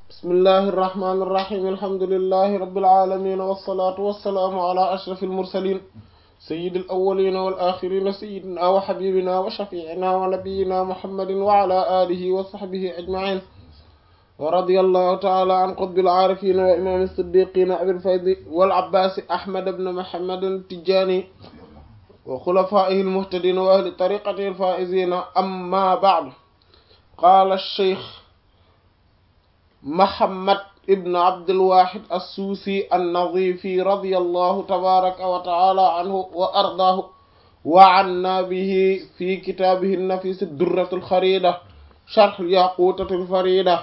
bismillahi irrahmani irrahim alhamdulilahi rabilalamin walsalatu walsalaamu ala ashraf almursalin sayidi alawalina walaxirina sayidina wa xabibina wa shafiina wa nabiyina muhammadin wa ala alihi wa saxbihi ajmain wa radi allahu taala an qutbi alcaarifina wa imam siddiqina abilfaydi walabbasi ahmad bn muhammad tijani wa xulafaihi almuhtadina wa ahli tariqatihi alfaizina amma ba'd qaala alcheikh Muhammad ibn Abdulwahid as-Suusi an-Nazifi radiyallahu tabaraka wa ta'ala anhu wa ardaahu wa anna bihi fi kitaabihi an-nafiis ad-durratu al-khariida sharh al-yaquutati al-fariida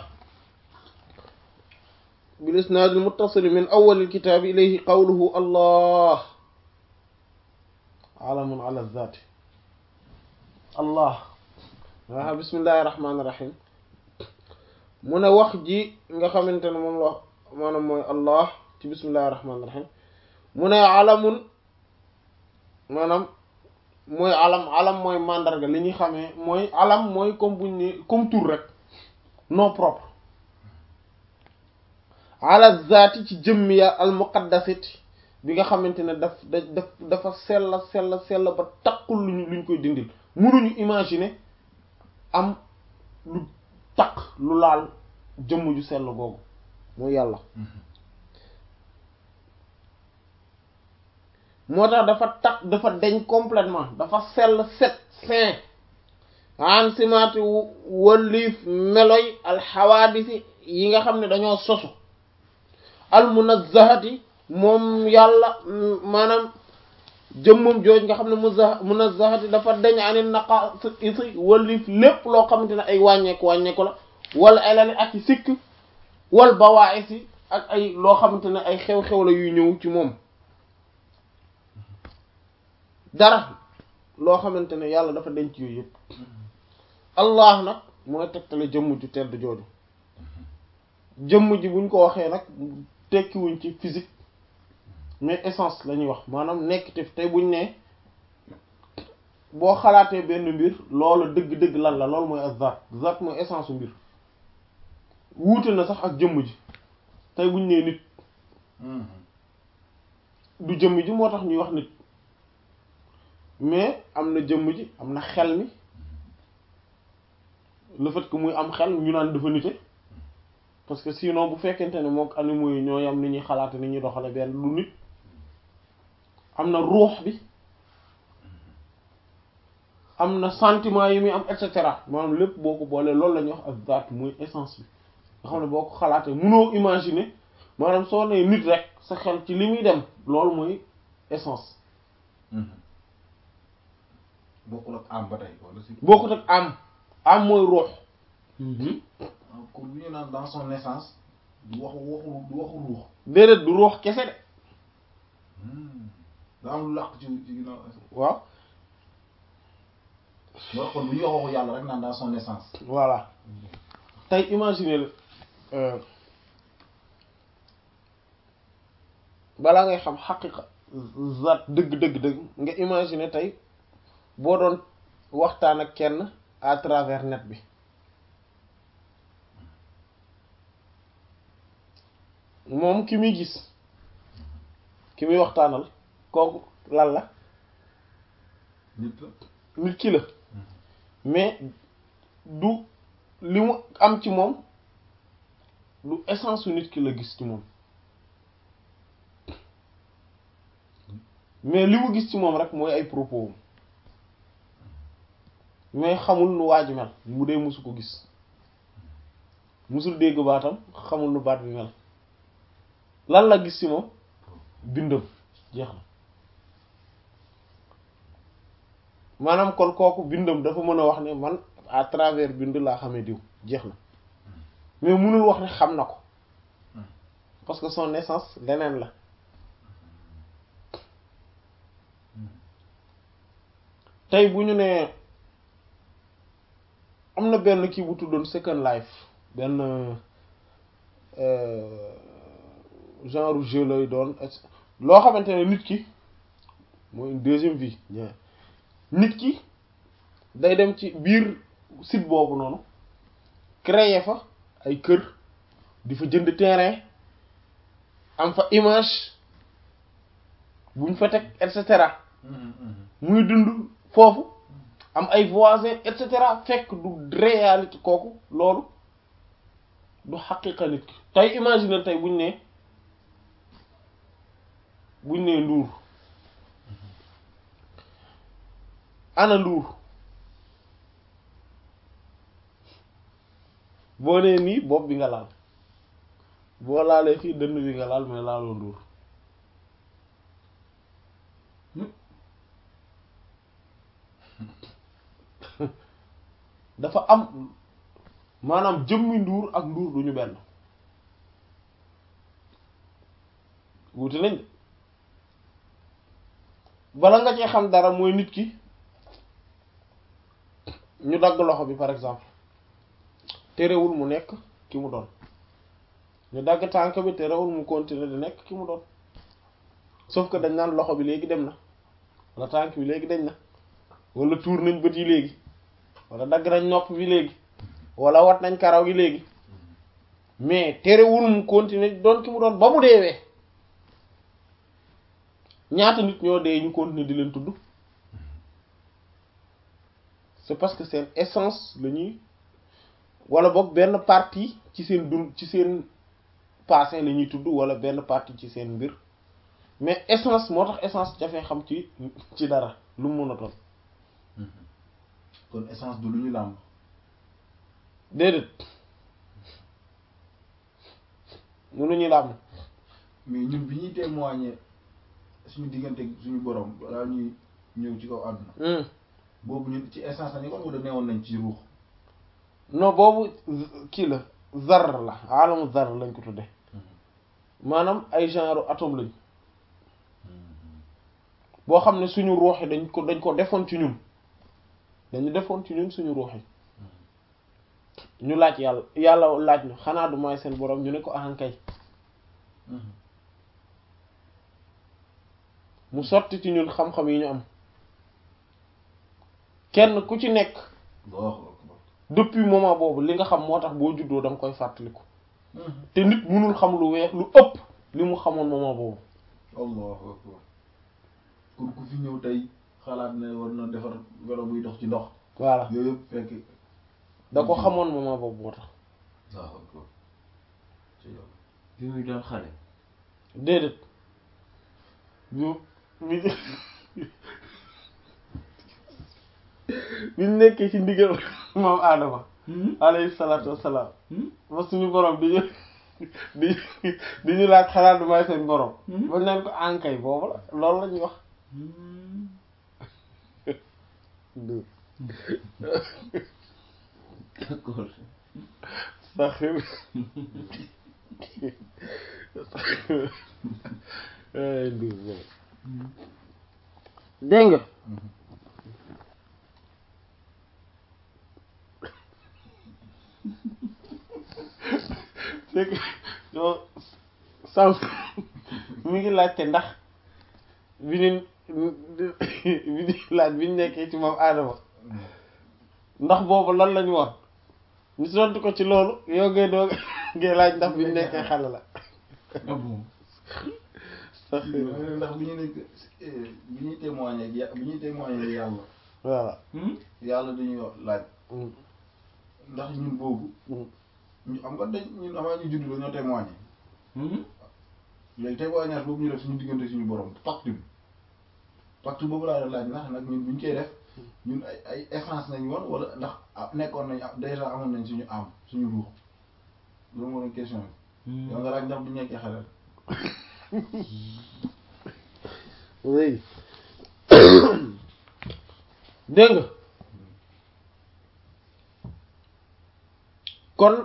bil-isnaad al-muttasil min awwal al-kitaab ilayhi qawluhu Allah alamun ala az-zaat Allah bismillahir rahmaanir rahiim mu ne wax ji nga xamante ne moom la maanaam mooy allah ci bismillahi rahmaani rahim mu ne alamun maanaam mooy alam alam mooy mandarga li ñuy xamee mooy alam mooy comme buñ ni comme tur rek nom propre ala zaati ci jëmmi ya al muqaddasit bi nga xamante ne daf da daf dafa sella sella sella ba taqul luñu luñ koy dindil munuñu imaginer am lu taq lu laal jëmm ju sell googu mooy yàlla moo tax dafa taq dafa deñ complètement dafa sell set saint an simaati wëlliif meloy alxawaadisi yi nga xam ne dañoo sosu almunazzahati moom yàlla maanaam jëmmam jooj nga xam ne muza munazzahati dafa deñ ani naqa isi wëlliif lépp loo xamante ne ay wàññeeku wàññeeku la wala ay lani ak i sikk wal bawaa'isi ak ay loo xamante ne ay xew-xew la yuy ñëw ci moom dara loo xamante ne yàlla dafa denc yooyu yëpp allah nag mooy tegtale jëmm ju tedd jooju jëmm ji buñ ko waxee nag tekkiwuñ ci physique mais essence la ñuy wax maanaam nekk te tey buñ ne boo xalaatee benn mbir loolu dëgg-dëgg lan la loolu mooy azat zat mooy essence u mbir wuute na sax ak jëmm ji tey buñ nee nit du jëmm ji moo tax ñuy wax nit mais am na jëmm ji am na xel mi le fait que muy am xel ñu naan dafa nite parce que sinon bu fekkente ne mook animaux yi ñoo yam ni ñuy xalaate ni ñuy doxale benn lu nit am na ruux bi am na sentiment yi muy am et cetera maanaam lépp boo ko boolee loolu la ñuy wax ak zaat muy essence bi nga xam ne boo ko xalaatee mënoo imaginer maanaam soo nee nit rek sa xel ci li muy dem loolu mooy essence. bokkul ak am ba tey wala si. bokkut ak am am mooy ruux. kon bu ñu naan dans son essence du waxu waxu du waxu ruux. déedéet du ruux kese de. da am lu làq ci ci ginnaaw. waaw. loolu kon bu ñu wax waxu yàlla rek naan dans son essence. voilà tey imaginer balaa ngay xam xaqiqa zat dëgg dëgg dëgg nga imaginer tey boo doon waxtaan ak kenn à travers net bi moom ki muy gis ki muy waxtaanal kooku lan la nit la. nit ki la mais du li mu am ci moom du essence su nit ki la gis ci moom mais li mu gis ci moom rek mooy ay propos mais xamul nu waa ji mel mu dee musu ko gis musul dégg baatam xamul nu baat bi mel lan la gis ci moom bindam jeex na maanaam kon kooku bindam dafa mën a wax ne man à travers bind laa xamee diw jeex na mais mënul wax ne xam na ko parce que son essence leneen la tey bu ñu nee am na benn kii bu tuddoon Second Life benn genre jeu lay doon loo xamante ne nit ki mooy une deuxième vie nit ki day dem ci biir site boobu noonu créer fa ay kër di fa jënd terrain am fa image buñ fa teg et cetera muy dund foofu am ay voisins et cetera fekk du réalité kooku loolu du xaqiqa nit ki tey imaginer tey buñ ne buñ ne nduur ana nduur boo nee nii bopp bi nga laal boo laalee fii dënn bi nga laal mais laaloo nduur dafa am maanaam jëmmi nduur ak nduur duñu benn wuute nañ de bala nga cee xam dara mooy nit ki ñu dagg loxo bi par exemple terewul mu nekk ki mu doon ñu dagg tànk bi terewul mu continuer di nekk ki mu doon sauf que dañ naan loxo bi léegi dem na wala tànk bi léegi dañ na wala tuur nañ bët yi léegi wala dagg nañ nopp bi léegi wala wat nañ karaw gi léegi mais terewul mu continuer doon ki mu doon ba mu deewee ñaata nit ñoo dee ñu continuer di leen tudd c'est parce que seen essence la ñuy wala boog benn partie ci seen dund ci seen passé la ñuy tudd wala benn partie ci seen mbir mais essence moo tax essence jafee xam ci ci dara lu mu mën a doon kon essence du lu ñu làmb déedéet mënuñu làmm mais ñun bi ñuy témoigner suñu diggante suñu borom balaa ñuy ñëw ci kaw àdduna boobu ñun ci essence lañu kon wala neewoon nañ ci ruux non boobu kii la zar la alamu zar lañ ko tudde maanaam ay genre atome lañ boo xam ne suñu ruux yi dañ ko dañ ko defoon ci ñun dañu defoon ci ñun suñu ruux yi ñu laaj yàlla yàlla laaj ñu xanaa du may seen borom ñu ne ko ahankay mu sotti ci ñun xam-xam yi ñu am kenn ku ci nekk depuis moment boobu li nga xam moo tax boo juddoo da nga koy fàttaliku te nit munul xam lu weex lu ëpp li mu xamoon moment boobu allahu akbar kon ku fi ñëw tey xalaat ne war na defar welo buy dox ci ndox voilà yooyu yëpp fekk da ko xamoon moment boobu moo tax allahu akbar ci yow bi muy doon xale déedéet ñu bi biñ nekkee ci ndigal moom aadama alayhi salaatu wassalaam ba suñu borom di ñu di di ñu laaj xalaat du may seen borom ba naan ko ankay boobu la loolu la ñuy wax d'accord saxir ay ndur boobu dégg nga c'est que yow sànq mi ngi laajte ndax bi ñu bi ñu laaj bi ñu nekkee ci moom aadama ndax boobu lan lañu wax ñu tontu ko ci loolu yow ngay doog ngay laaj ndax bi ñu nekkee xale la ah bon sax ndax bi ñu nekk bi ñuy témoigner ak ya- bi ñuy témoigner yàlla voilà yàlla dañuy wax laaj ndax ñun boobu ñu am nga dañ ñun avant ñu judd dañoo témoigner léegi témoignage boobu ñu def suñu diggante suñu borom pacte bi pacte boobu laa doon laaj ndax nag ñun bu ñu koy def ñun ay ay essence nañ woon wala ndax ah nekkoon nañ ah déjà amoon nañ suñu am suñu ruux loolu moo doon question bi. yow nga laaj ndax bu ñu nekkee xale oui dégg nga kon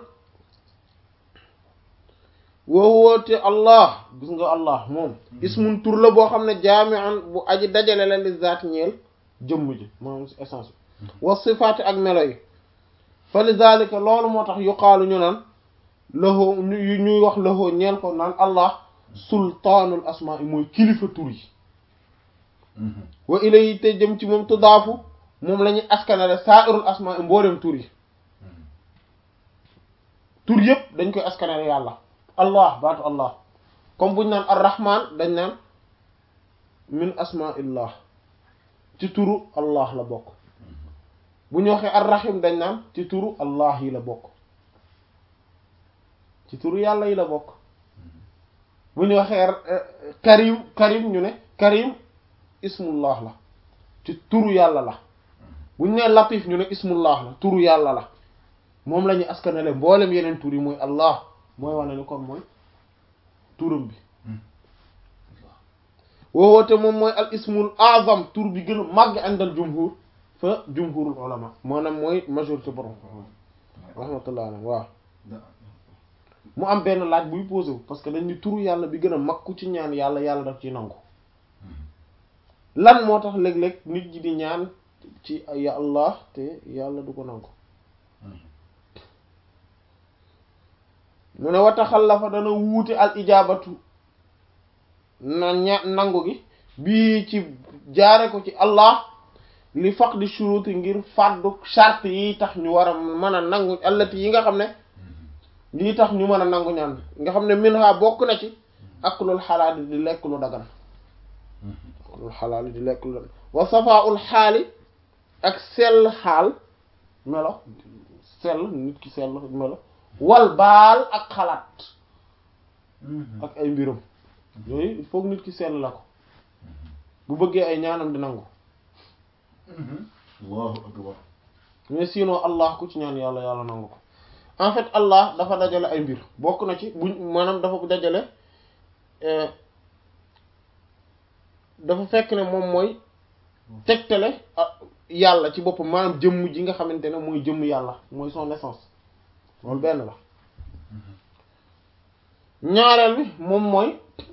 woo woote allah gis nga allah moom ismun tur la boo xam ne jaami'an bu aji dajale la li zaat ñeel jëmm ji moom si essence bi wa sifaati ak melo yi fa li zalika loolu moo tax yuqaalu ñu naan lahu ñu ñuy wax lahu ñeel ko naan allah sultaanul asmaa yi mooy kilifa tur yi wa ilayhi te jëm ci moom tudaafu moom la ñuy askanale sa'irul asmaa yi mboolem tur yi tur yëpp dañ koy askanale yàlla allah baatu allah comme buñ naan arrahman dañ naan min asmaillah ci turu allah la bokk bu ñu waxee arrahim dañ naan ci turu allah yi la bokk ci turu yàlla yi la bokk bu ñu waxee karim karim ñu ne karim ismullah la ci turu yàlla la bu ñu nee latif ñu ne ismullah la turu yàlla la moom la ñuy askanale mboolem yeneen tur yi mooy allah mooy wane ni kon mooy turam bi woowoote moom mooy al ismul azam tur bi gën a màgg àndal jumhur fa jumhurul ulama maanaam mooy majorité borom rahmatullah alayhi waaw mu am benn laaj buy posé wu parce que dañ ni turu yàlla bi gën a mag ku ci ñaan yàlla yàlla daf ci nangu lan moo tax léeg-léeg nit ñi di ñaan ci ya allah te yàlla du ko nangu mu ne wa taxallafa dana wuute al ijaabatu na ña nangu gi bii ci jaare ko ci allah li faqdi shuruti ngir fàddu charte yi tax ñu war a mën a nangu allati yi nga xam ne lii tax ñu mën a nangu ñaan nga xam ne minha bokk na ci aklul xalaali di lekk lu dagan aklul xalaali di lekk lu dagan wa safaul xaali ak sell xaal melo sell nit ki sell melo wal baal ak xalaat ak ay mbiram yooyu il faut nit ki sell la ko bu bëggee ay ñaanam di nangu allahu akbar mais sinon allah ku ci ñaan yàlla yàlla nangu ko en fait allah dafa dajale ay mbir bokk na ci buñ maanaam dafa dajale dafa fekk ne moom mooy tegtale yàlla ci boppam maanaam jëmm ji nga xamante ne mooy jëmm yàlla mooy son essence loolu benn la ñaareel bi moom mooy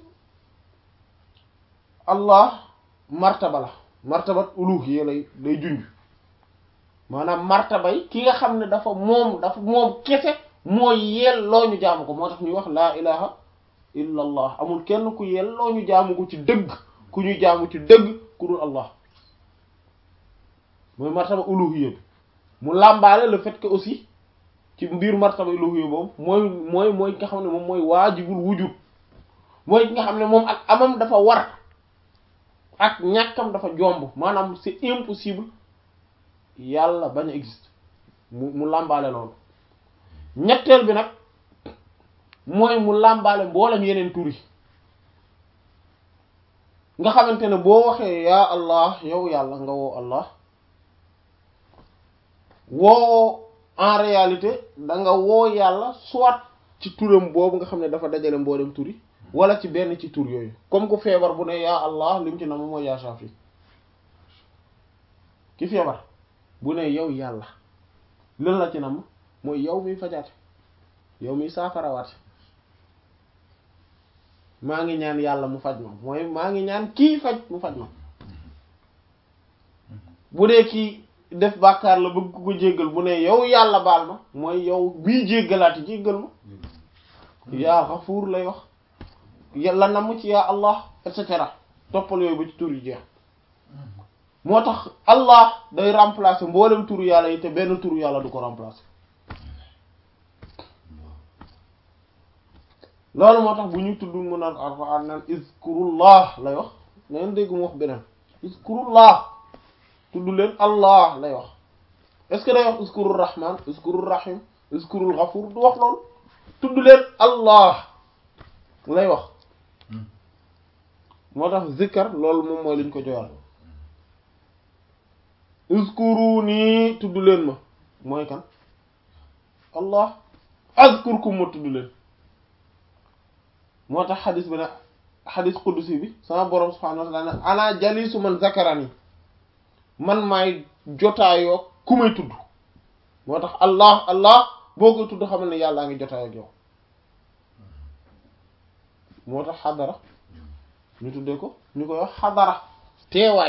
allah martaba la martabat uluhiyya lay lay junj maanaam martabay ki nga xam ne dafa moom dafa moom kese mooy yelloo ñu jaamu ko moo tax ñuy wax laa ilaha illa allah amul kenn ku yelloo ñu jaamu ko ci dëgg ku ñu jaamu ci dëgg ku dul allah mooy martaba uluhiyya bi mu làmbaale le fait que aussi ci mbir martaba uluhiyya boobu mooy mooy mooy ki nga xam ne moom mooy waajibul wujud mooy ki nga xam ne moom ak amam dafa war ak ñàkkam dafa jomb maanaam c'est impossible yàlla bañ a existe mu mu làmbaale loolu ñetteel bi nag mooy mu làmbaale mboolem yeneen tur yi nga xamante ne boo waxee yaa allah yow yàlla nga woo allah woo en réalité da nga woo yàlla soit ci turam boobu nga xam ne dafa dajale mboolem tur yi wala ci benn ci tur yooyu comme ku feebar bu ne yaa allah li mu ci nam mooy yaa shafi ki feebar bu ne yow yàlla lan la ci nam mooy yow miy fajaate yow miy saafarawaate maa ngi ñaan yàlla mu faj ma mooy maa ngi ñaan kii faj mu faj ma bu dee kii def bàkkaar la bëgg ko jéggal bu ne yow yàlla baal ma mooy yow bii jéggalaati jéggal ma yaa xafuur lay wax yàlla namm ci yaa allah et cetera toppal yooyu ba ci tur yi jeex moo tax allah day remplacer mboolem turu yàlla yi te benn turu yàlla du ko remplacer loolu moo tax bu ñu tudd mu naan alquran naan izkurullah lay wax na ngeen dégg mu wax beneen izkurullah tudd leen allah lay wax est ce que day wax izkurur rahman izkurur rahim izkurul ghafur du wax loolu tudd leen allah lay wax moo tax zikkar loolu moom mooy liñ ko joyal uzkuruni tudd leen ma mooy kan allah azkurkum ma tudd leen moo tax xadis bi ne xadis qudsi bi sama borom subhanahu wa ta'ala ne ana jalisu man zakarani man maay jotaayoo ku may tudd moo tax allah allah boo koy tudd xamal ne yàllaa ngi jotaayoo ak yow moo tax xadara ñu tuddee ko ñu koy wax xadara teewaay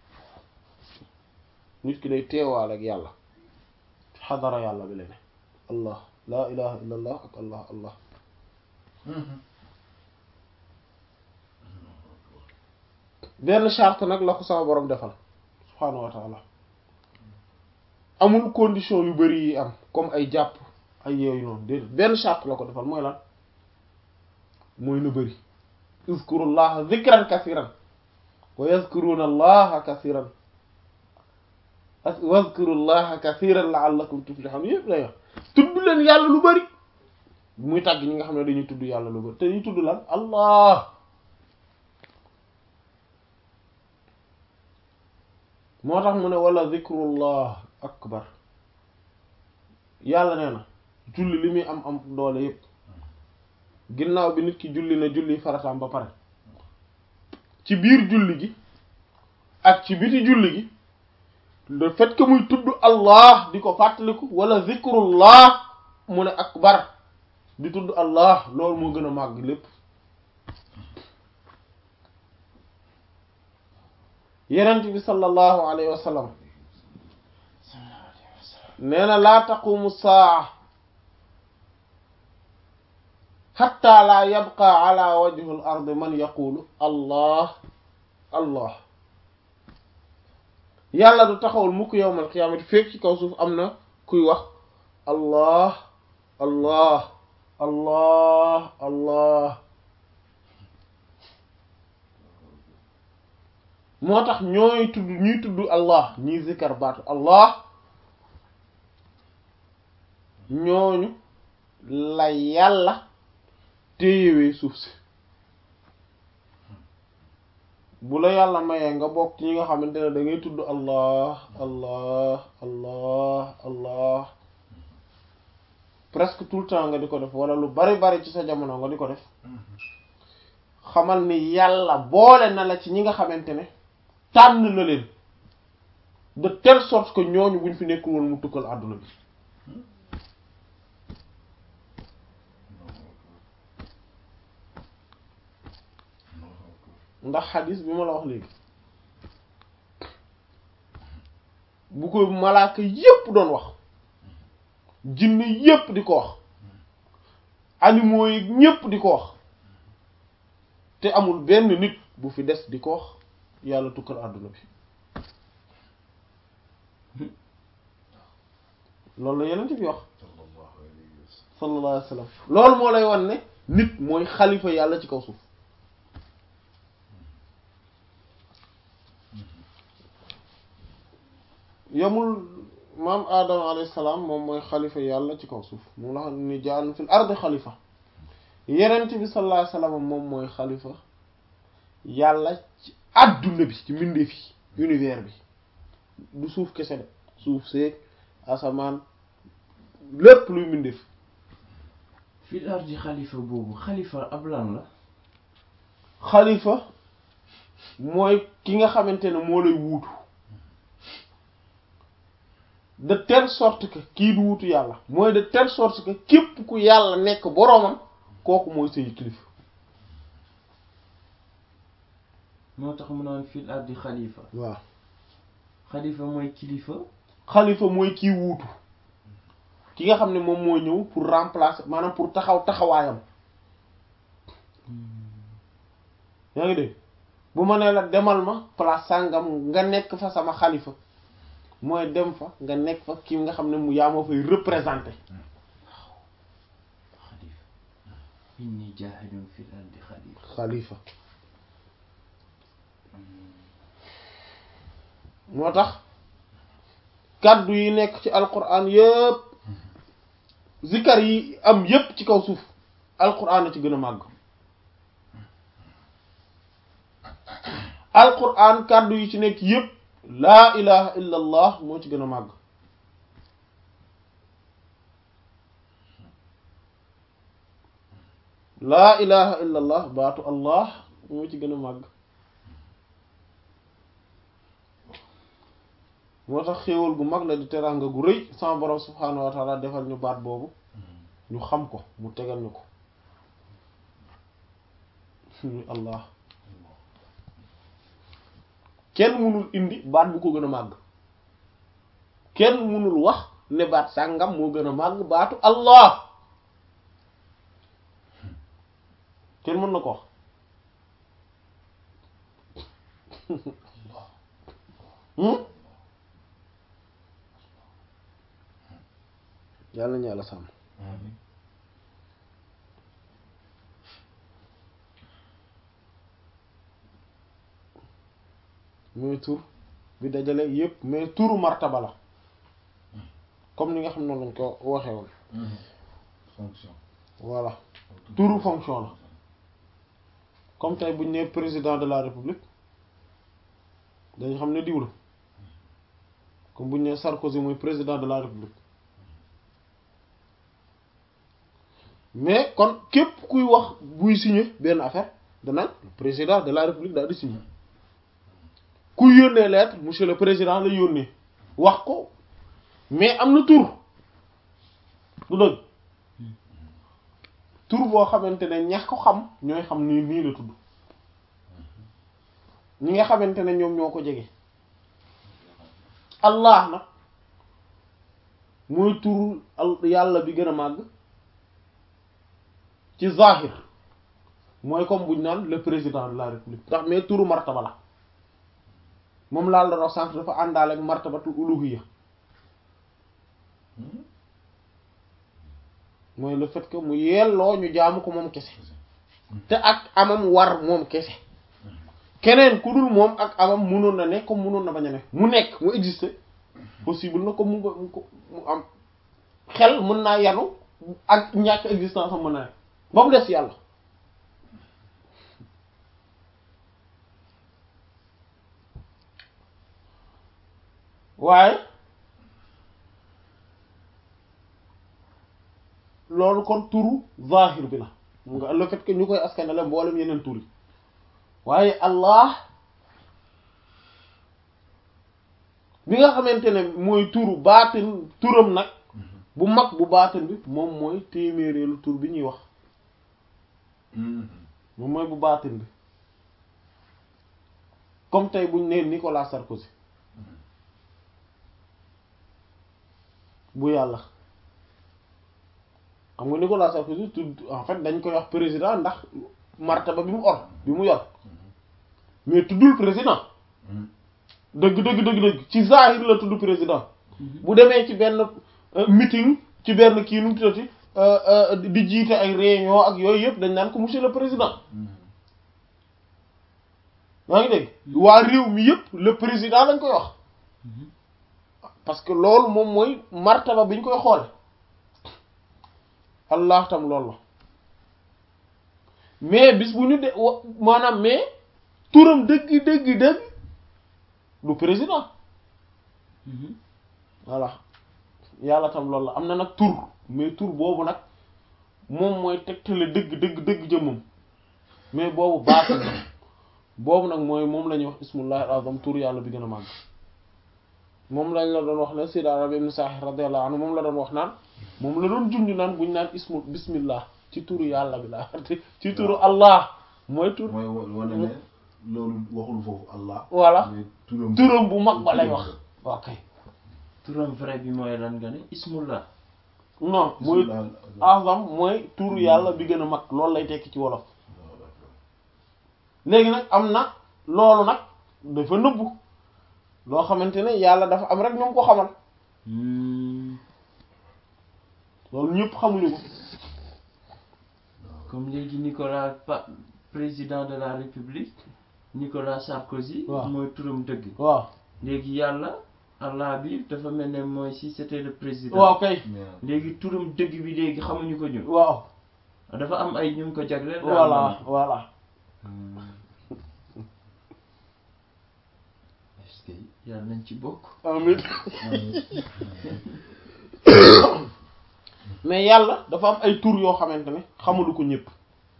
nit ki day teewaal ak yàlla xadara yàlla bi la ne allah laa ilaha illa allah ak allah allah benn charte nag la ko sama borom defal subhaanahu wa taala amul condition yu bari yi am comme ay jàpp ay yooyu noonu déedéet benn charte la ko defal mooy lan mooy na bëri uzkurullaha zikran kasiran wa yazkuruna allaha kasiran wazkurullaha kasiran la'allakum tuflihun yëpp lay wax tudd leen yàlla lu bëri muy tàgg ñi nga xam ne dañuy tudd yàlla lu bëri te ñuy tudd lan allah moo tax mu ne wala zikrullah akbar yàlla nee na julli li muy am am doole yépp ginnaaw bi nit ki julli na julli farataam ba pare ci biir julli gi ak ci biti julli gi le fait que muy tudd allah di ko fàttaliku wala zikrullah mu ne akbar di tudd allah loolu moo gën a màgg lépp yenent bi sallallahu alayhi wa sallam nee na laa taqumu saa xatta laa yabqa ala wajhi al ard man yaqulu allah allah yàlla du taxawul mukk yowmal qiyaamati fekk ci kaw suuf am na kuy wax allah allah allah allah moo tax ñooy tudd ñuy tudd allah ñuy zikkar baatu allah ñooñu la yàlla téyewee suuf si bu la yàlla mayee nga bokk ci ñi nga xamante ne da ngay tudd allah allah allah allah presque tout le temps nga di ko def wala lu bari bari ci sa jamono nga di ko def xamal ni yàlla boole na la ci ñi nga xamante ne tànn na leen de telle sorte que ñooñu buñ fi nekkul woon mu tukkal àdduna bi ndax xadis bi ma la wax léegi bu ko malaaka yépp doon wax jinne yépp di ko wax animaux yi ñépp di ko wax te amul benn nit bu fi des di ko wax yàlla tukkal àdduna bi loolu la yeneen bi wax sallallahu alayhi wa sallam loolu moo lay wan ne nit mooy xalifa yàlla ci kaw suuf yamul maam aadama alayhi salaam moom mooy xalifa yàlla ci kaw suuf moom la xam ni ja'alna fil ardi xalifa yenent bi sallallahu alayhi wa sallam moom mooy xalifa yàlla ci àdduna bi ci mbindeef yi univers bi du suuf kese de suuf seeg asamaan lépp luy mbindeef fil ardi xalifa boobu xalifa ab lan la xalifa mooy ki nga xamante ne moo lay wuutu de telle sorte que kii du wuutu yàlla mooy de telle sorte que képp ku yàlla nekk boroomam kooku mooy say kilifa moo tax mu naan fil ardi xalifa waaw xalifa mooy kilifa xalifa mooy kii wuutu ki nga xam ne moom moo ñëw pour remplacer maanaam pour taxaw taxawaayam yaa ngi dégg bu ma nee la demal ma place sàngam nga nekk fa sama xalifa mooy dem fa nga nekk fa kii nga xam ne mu yaa moo fay représenter xalifa inni jaahilun fil ardi xalifa xalifa moo tax kàddu yi nekk ci alquran yépp zikar yi am yépp ci kaw suuf alquran a ci gën a màgg alquran kàddu yi ci nekk yépp laa ilaha illa allah moo ci gën a màgg laa ilaha illa allah baatu allah moo ci gën a màgg moo tax xéewal gu mag la di teraanga gu rëy sama borom subhaanahu wa taala defal ñu baat boobu ñu xam ko mu tegal ñu ko ñu allah kenn mënul indi baat bu ko gën a màgg kenn mënul wax ne baat sàngam moo gën a màgg baatu allah kenn mën na ko wax yàlla ñu yàlla sàmm mooy tur bi dajale yépp mais turu martaba la comme ni nga xam ne lañ ko waxee woon fonction voilà turu fonction la comme tey bu ñu nee président de la république dañu xam ne diw la comme bu ñu nee Sarkozy mooy président de la république mais kon képp kuy wax buy signer benn affaire danaan président de la république daal di signer kuy yónnee lettre monsieur le président la yónnee wax ko mais am na tur du dëgg tur boo xamante ne ñax ko xam ñooy xam nii nii la tudd ñi nga xamante ne ñoom ñoo ko jege allah nag mooy tur al yàlla bi gën a màgg ci zahir mooy comme buñ naan le président de la république ndax mais turu martaba la moom laal da wax sànq dafa àndaale ak martabatul uluhiyya mooy le fait que mu yelloo ñu jaamu ko moom kese te ak amam war moom kese keneen ku dul moom ak amam munoon na ne comme munoon na bañ a ne mu nekk mu exister possible na comme mu mu ko mu am xel mën naa yanu ak ñàkk existence am mën na ne ba mu des yàlla waaye loolu kon turu zahir bi la mu nga le fait que ñu koy askanale mboolem yeneen tur yi waaye allah bi nga xamante ne mooy turu baatin turam nag bu mag bu baatin bi moom mooy téeméereelu tur bi ñuy wax moom mooy bu baatin bi comme tey buñ nee Nicolas Sarkozy bu yàlla xam nga Nicolas Sarkozy tudd en fait dañ koy wax président ndax martaba bi mu or bi mu yor mais tuddul président dëgg dëgg dëgg dëgg ci zahir la tudd président bu demee ci benn meeting ci benn kii nu mu tuddati di jiite ay réunion ak yooyu yëpp dañ naan ko monsieur le président yaa ngi dégg waa réew mi yëpp le président lañ koy wax parce que loolu moom mooy martaba bi ñu koy xoole allah tam loolu la mais bis bu ñu de maanaam mais turam dëgg dëgg dëgg du président voilà yàlla tam loolu la am na nag tur mais tur boobu nag moom mooy tegtale dëgg dëgg dëgg jëmmam mais boobu baatin la boobu nag mooy moom la ñuy wax ismullahi al-azam tur yàlla bi gën a màgg moom lañ la doon wax ne Sayyid Arabi ibn Sa'ih radiyallahu anhu moom la doon wax naan moom la doon junj naan buñ naan ismu bismillah ci turu yàlla bi la ci turu allah mooy tur mooy wane ne loolu waxul foofu allah voilà mais turam turam bu mag ba lay wax ok turam vrai bi mooy lan nga ne ismullah non mooy azam mooy turu yàlla bi gën a mag loolu lay tekki ci wolof léegi nag am na loolu nag dafa nëbbu loo xamante ne yàlla dafa am rek ñoom ko xamal loolu ñëpp xamuñu ko comme léegi Nicolas pa président de la république Nicolas Sarkozy waaw mooy turam dëgg waaw léegi yàlla allah bi dafa mel ne mooy si c'était le président waaw kay léegi turam dëgg bi léegi xamuñu ko ñun waaw dafa am ay ñu ko jagleel daal voilà voilà est-ce que yàlla nañ ci bokk amin mais yàlla dafa am ay tur yoo xamante ne xamulu ko ñëpp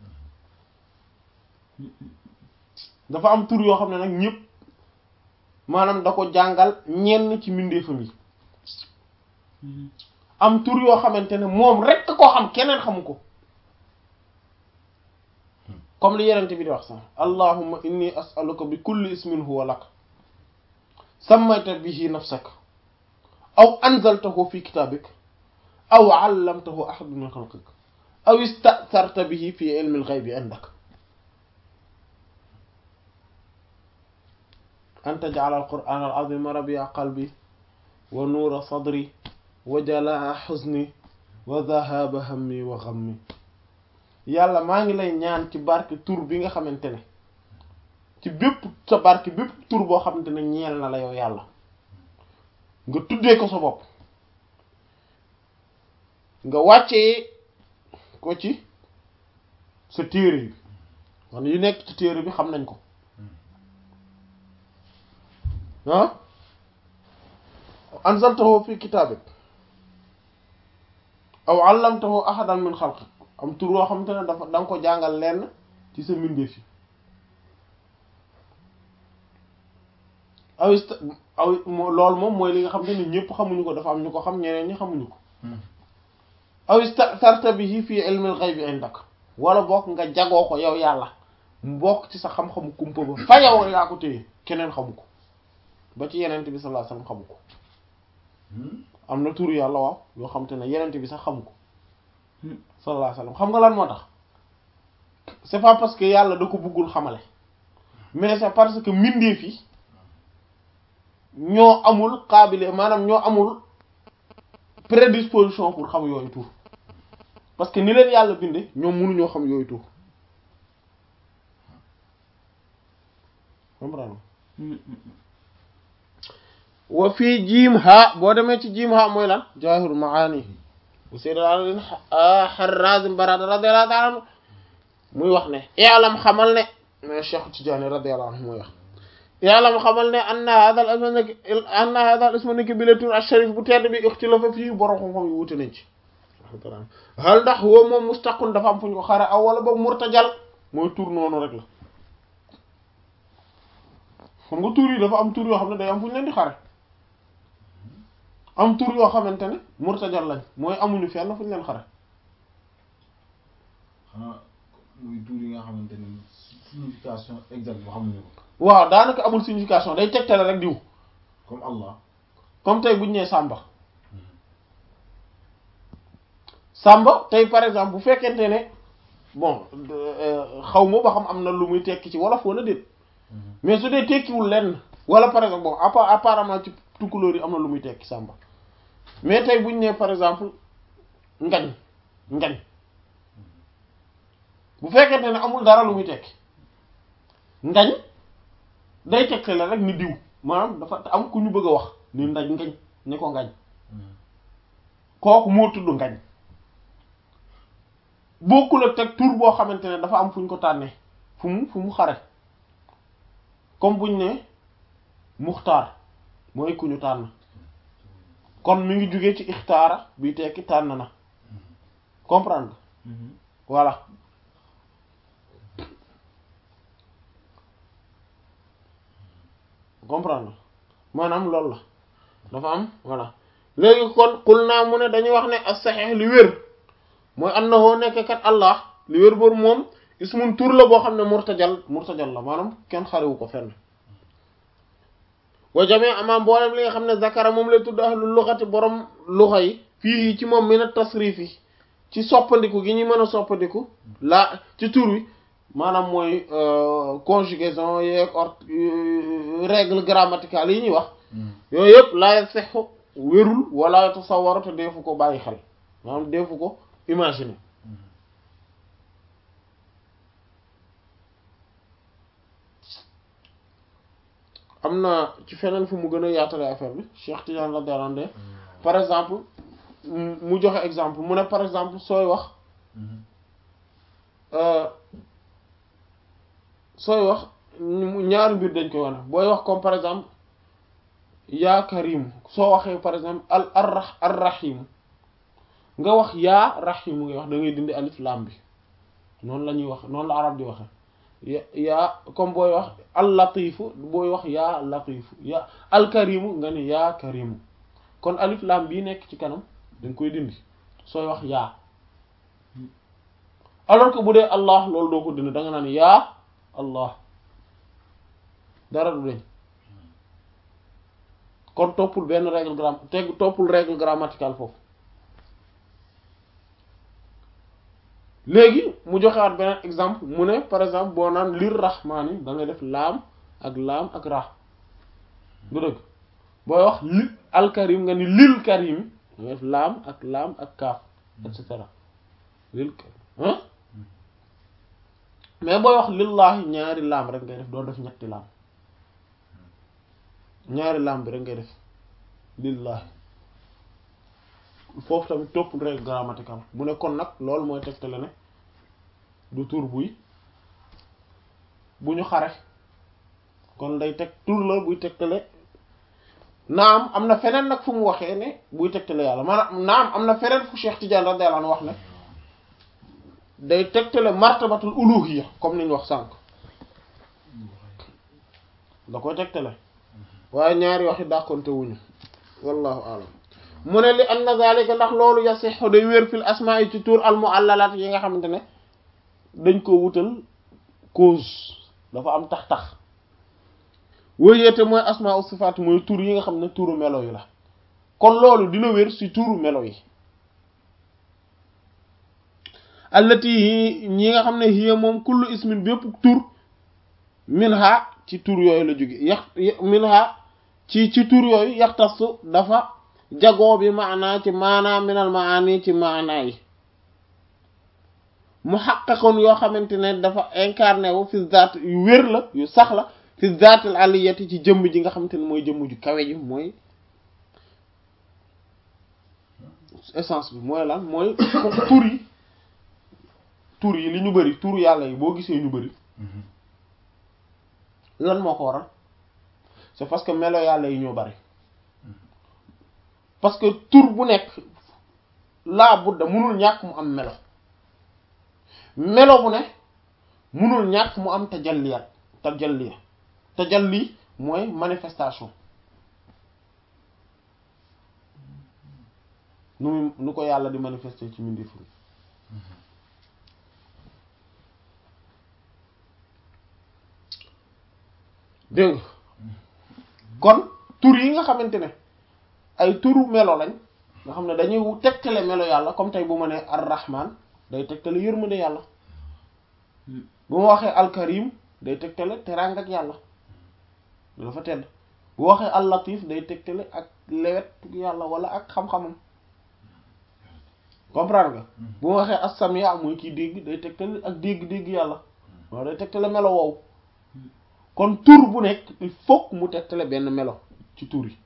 dafa am tur yoo xam ne nag ñëpp maanaam da ko jàngal ñenn ci mbindeefam yi am tur yoo xamante ne moom rekk ko xam keneen xamu ko comme li yenente bi di wax sax allahumma inni as'aluka bi kulli ismin huwa lak sammayta bihi nafsak aw anzaltahu fi kitabik aw allamtahu ahadan min khalqik aw ista'tharta bihi fi ilmi al-ghaybi indak an taj'ala al-qur'ana al-'azima rabi'a qalbi wa nuura sadri wa jalaa'a huzni wa dhahaba hammi wa ghammi yàlla maa ngi lay ñaan ci barke tur bi nga xamante ne ci bépp sa barke bépp tur boo xamante ne ñeel na la yow yàlla nga tuddee ko sa bopp nga wàccee ko ci sa téere bi man yu nekk ci téere bi xam nañ ko ah anzaltahu fi kitaabik aw allamtahu ahadan min xalqik am tur yoo xamante ne dafa da nga ko jàngal lenn ci sa mbindeef yi aw ist aw loolu moom mooy li nga xamante ne ñëpp xamuñu ko dafa am ñu ko xam ñeneen ñi xamuñu ko aw istarta bihi fi ilmi al-ghaybi indak wala bokk nga jagoo ko yow yàlla mu bokk ci sa xam-xamu kumpa ba fa yow yaa ko téye keneen xamu ko ba ci yenent bi sallallahu alayhi wasallam xamu ko am na tur yàlla waaw yoo xam te ne yenent bi sax xamu ko sallallahu alayhi wasallam xam nga lan moo tax c'est pas parce que yàlla da ko bëggul xamale mais c'est parce que mbindeef yi ñoo amul qaabile maanaam ñoo amul prédisposition pour xam yooyu tur parce que ni leen yàlla binde ñoom mënuñoo xam yooyu tur comprendre wa fii jiim ha boo demee ci jiim ha mooy lan jawahirul maani bu sayyid Harrazim Barada radiyallahu ta'ala anhu muy wax ne i'lam xamal ne mais Cheikh Tidiane radiyallahu anhu muy wax i'lam xamal ne anna hadha al ism anna hadha al ism niki bi la tur al-sharif bu tedd bi ixtilafa fii borom xam-xam yi wute nañ ci hal ndax woo moom mustaqun dafa am fu ñu ko xare aw wala boobu murtajal mooy tur noonu rek la xam nga tur yi dafa am tur yoo xam ne day am fu ñu leen di xare am tur yoo xamante ne murtajal lañ mooy amuñu fenn fu ñu leen xare xanaa muy tur yi nga xamante ni signification exacte boo xamuñu ko waaw daanaka amul signification day tegtale rek diw comme Allah comme tey bu ñu nee Samba Samba tey par exemple bu fekkente ne bon xaw ma ba xam am na lu muy tekki ci wolof wala déet mais su dee tekkiwul lenn wala par exemple bon appa apparemment ci tukkulóor yi am na lu muy tekki Samba mais tey bu ñu nee par exemple ngañ ngañ bu fekkente ne amul dara lu muy tekki ngañ day tegte la rek ni diw maanaam dafa am ku ñu bëgg a wax ni ndaj ngañ ni ko ngañ kooku moo tudd ngañ bokkul ak teg tur boo xamante ne dafa am fu ñu ko tànnee fu mu fu mu xare comme buñ ne muxtaar mooy ku ñu tànn kon mi ngi jógee ci ixtaara bi tekki tànn na comprendre voilà comprendre maanaam loolu la dafa am voilà léegi kon xul naa mu ne dañuy wax ne as-sahih li wér mooy annahu nekk kat allah li wér boobu moom ismun tur la boo xam ne murtajal murtajal la maanaam kenn xarewu ko fenn wa jamee amaa mboolem li nga xam ne zakara moom lay tudd ahlul lughati borom luxa yi fii ci moom min at-tasrif yi ci soppandiku gi ñu mën a soppandiku la ci tur wi maanaam mooy conjugaison yeeg or règle grammaticale yi ñuy wax yooyu yëpp laay sexu wérul wala tasawwaru te deefu ko bàyyi xel maanaam deefu ko imaginer am na ci feneen fu mu gën a yaatale affaire bi Cheikh Tidiane radiyallahu anhu par exemple mu joxe exemple mu ne par exemple sooy wax sooy wax ñaari mbir dañ koy wane booy wax comme par exemple yaa karim soo waxee par exemple al ar ar rahim nga wax yaa rahim ngay wax da ngay dindi alif lam bi noonu la ñuy wax noonu la arab di waxe yaa comme booy wax al latifu booy wax yaa latifu yaa al karimu nga ne yaa karimu kon alif lam bii nekk ci kanam dañ koy dindi sooy wax yaa alors que bu dee allah loolu doo ko dindi da nga naan yaa allah dara du deñ kon toppul benn règle gram teg toppul règle grammaticale foofu léegi mu joxewaat beneen exemple mu ne par exemple boo naan lir rahmaani da ngay def laam ak laam ak ra du dëgg booy wax li alkarim nga ni lil karim da ngay def laam ak laam ak kaaf et cetera lil ah mais booy wax lillahi ñaari laam rek ngay def doo def ñetti laam ñaari laam bi rek ngay def lillahi foofu tamit topp règle grammaticale mu ne kon nag loolu mooy tegtale ne du tur buy bu ñu xare kon day teg tur la buy tegtale naam am na feneen nag fu mu waxee ne buy tegtale yàlla maanaam naam am na feneen fu Cheikh Tidiane radiyallahu anhu wax ne day tegtale martabatul uluhiyya comme ni ñu wax sànq da koy tegtale waaye ñaari waxi dàqonte wuñu wallahu alam mu ne li anna zalika ndax loolu yasixu day wér fil asmaa yi ci tur al muallalat yi nga xamante ne dañ ko wutal cause dafa am tax-tax wéyeete mooy asmaa u sifaat mooy tur yi nga xam ne turu melo yi la kon loolu dina wér ci turu melo yi allati yi ñi nga xam ne hiya moom kullu ismin bépp tur minha ci tur yooyu la jóge yax minha ci ci tur yooyu yaxtasu dafa jagoo bi maanaa ci maanaa minal maani ci maanaa yi mu xaqaqoon yoo xamante ne dafa incarné wu fi zaat yu wér la yu sax la fi zaatil aliyati ci jëmm ji nga xamante ne mooy jëmm ju kawe ji mooy essence bi mooy lan mooy tur yi tur yi li ñu bëri tur yàlla yi boo gisee ñu bëri lan moo ko waral c'est parce que melo yàlla yi ñoo bëri parce que tur bu nekk laa budda munul ñàkk mu am melo melo bu ne munul ñàkk mu am tajalliyat tajalliya tajalli mooy manifestation nu mu nu ko yàlla di manifester ci mbindeef yi dégg kon tur yi nga xamante ne ay turu melo lañ nga xam ne dañuy tegtale melo yàlla comme tey bu ma nee ar-rahman day tegtale yërmande yàlla bu ma waxee al-karim day tegtale teraanga ak yàlla dafa tedd bu waxee al-latif day tegtale ak lewet yàlla wala ak xam-xamam comprendre nga bu ma waxee as-samia mooy kiy dégg day tegtale ak dégg-dégg yàlla waaw day tegtale melo woowu kon tur bu nekk il faut mu tegtale benn melo ci tur yi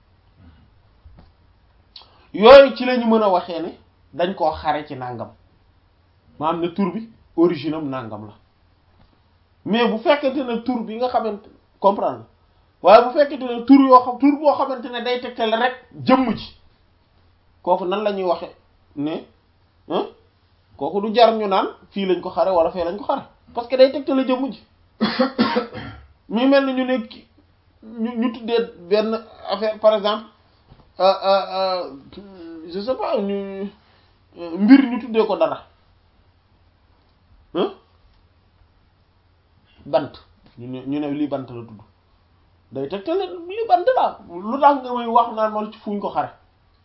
yooyu ci la ñu mën a waxee ne dañ koo xare ci nàngam maanaam ne tur bi origine am nàngam la mais bu fekkente ne tur bi nga xamante comprendre waaye bu fekkente ne tur yoo xam tur boo xamante ne day tegtale rek jëmm ji kooku nan la ñuy waxe ne kooku du jar ñu naan fii lañ ko xare wala fee lañ ko xare parce que day tegtale jëmm ji mi mel ni ñu ne ñu ñu tuddee benn affaire par exemple je sais pas ñu mbir ñu tuddee ko dara bant ñu ne ñu ne lii bant la tudd day tegtale lii bant la lu tax nga may wax naan man ci fuñ ko xare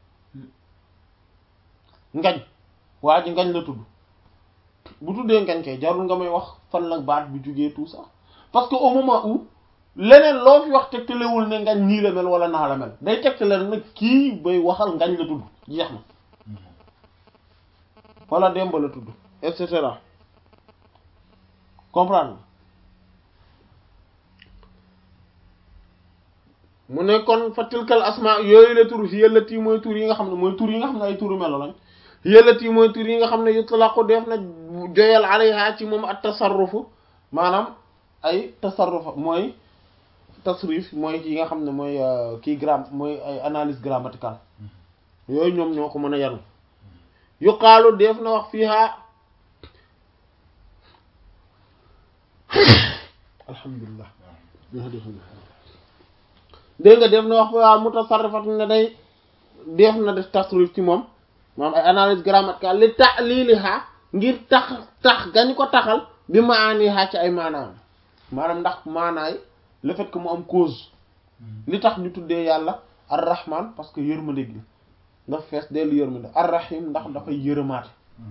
ngañ waa ji ngañ la tudd bu tuddee ngañ kay jarul nga may wax fan la baat bi jógee tout ça parce que au moment où leneen loo fi wax tegtalewul ne ngañ nii la mel wala naa la mel day tegtale nag kii bay waxal ngañ la tudd jeex na wala demba la tudd et cetera comprendre mu ne kon fa tilkal asma yooyu la tur yëllati mooy tur yi nga xam ne mooy tur yi nga xam ne ay turu melo lañ yëllati mooy tur yi nga xam ne yutlaqu def na joyal alayha ci moom at tasarrufu maanaam ay tasarruf mooy tasrif mooy yi nga xam ne mooy kii gram mooy ay analyse grammaticale yooyu ñoom ñoo ko mën a yanu yuqaalu def na wax fiiha alhamdulillah dégg nga def na wax fiiha mutasarrifat ne day def na def tasrif ci moom maanaam ay analyse grammaticale li ta'liliha ngir tax tax gañ ko taxal bi maaniha ci ay maanaam maanaam ndax maanaay le fait que mu am cause li tax ñu tuddee yàlla ar-rahman parce que yërmande gi ndax fees dellu yërmande ar-rahim ndax dafay yërëmaate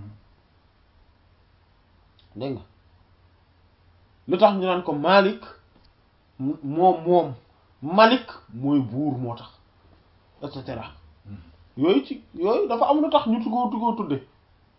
dégg nga li tax ñu naan ko malik moom moom malik mooy buur moo tax et cetera yooyu ci yooyu dafa am lu tax ñu tuggoo tuggoo tudde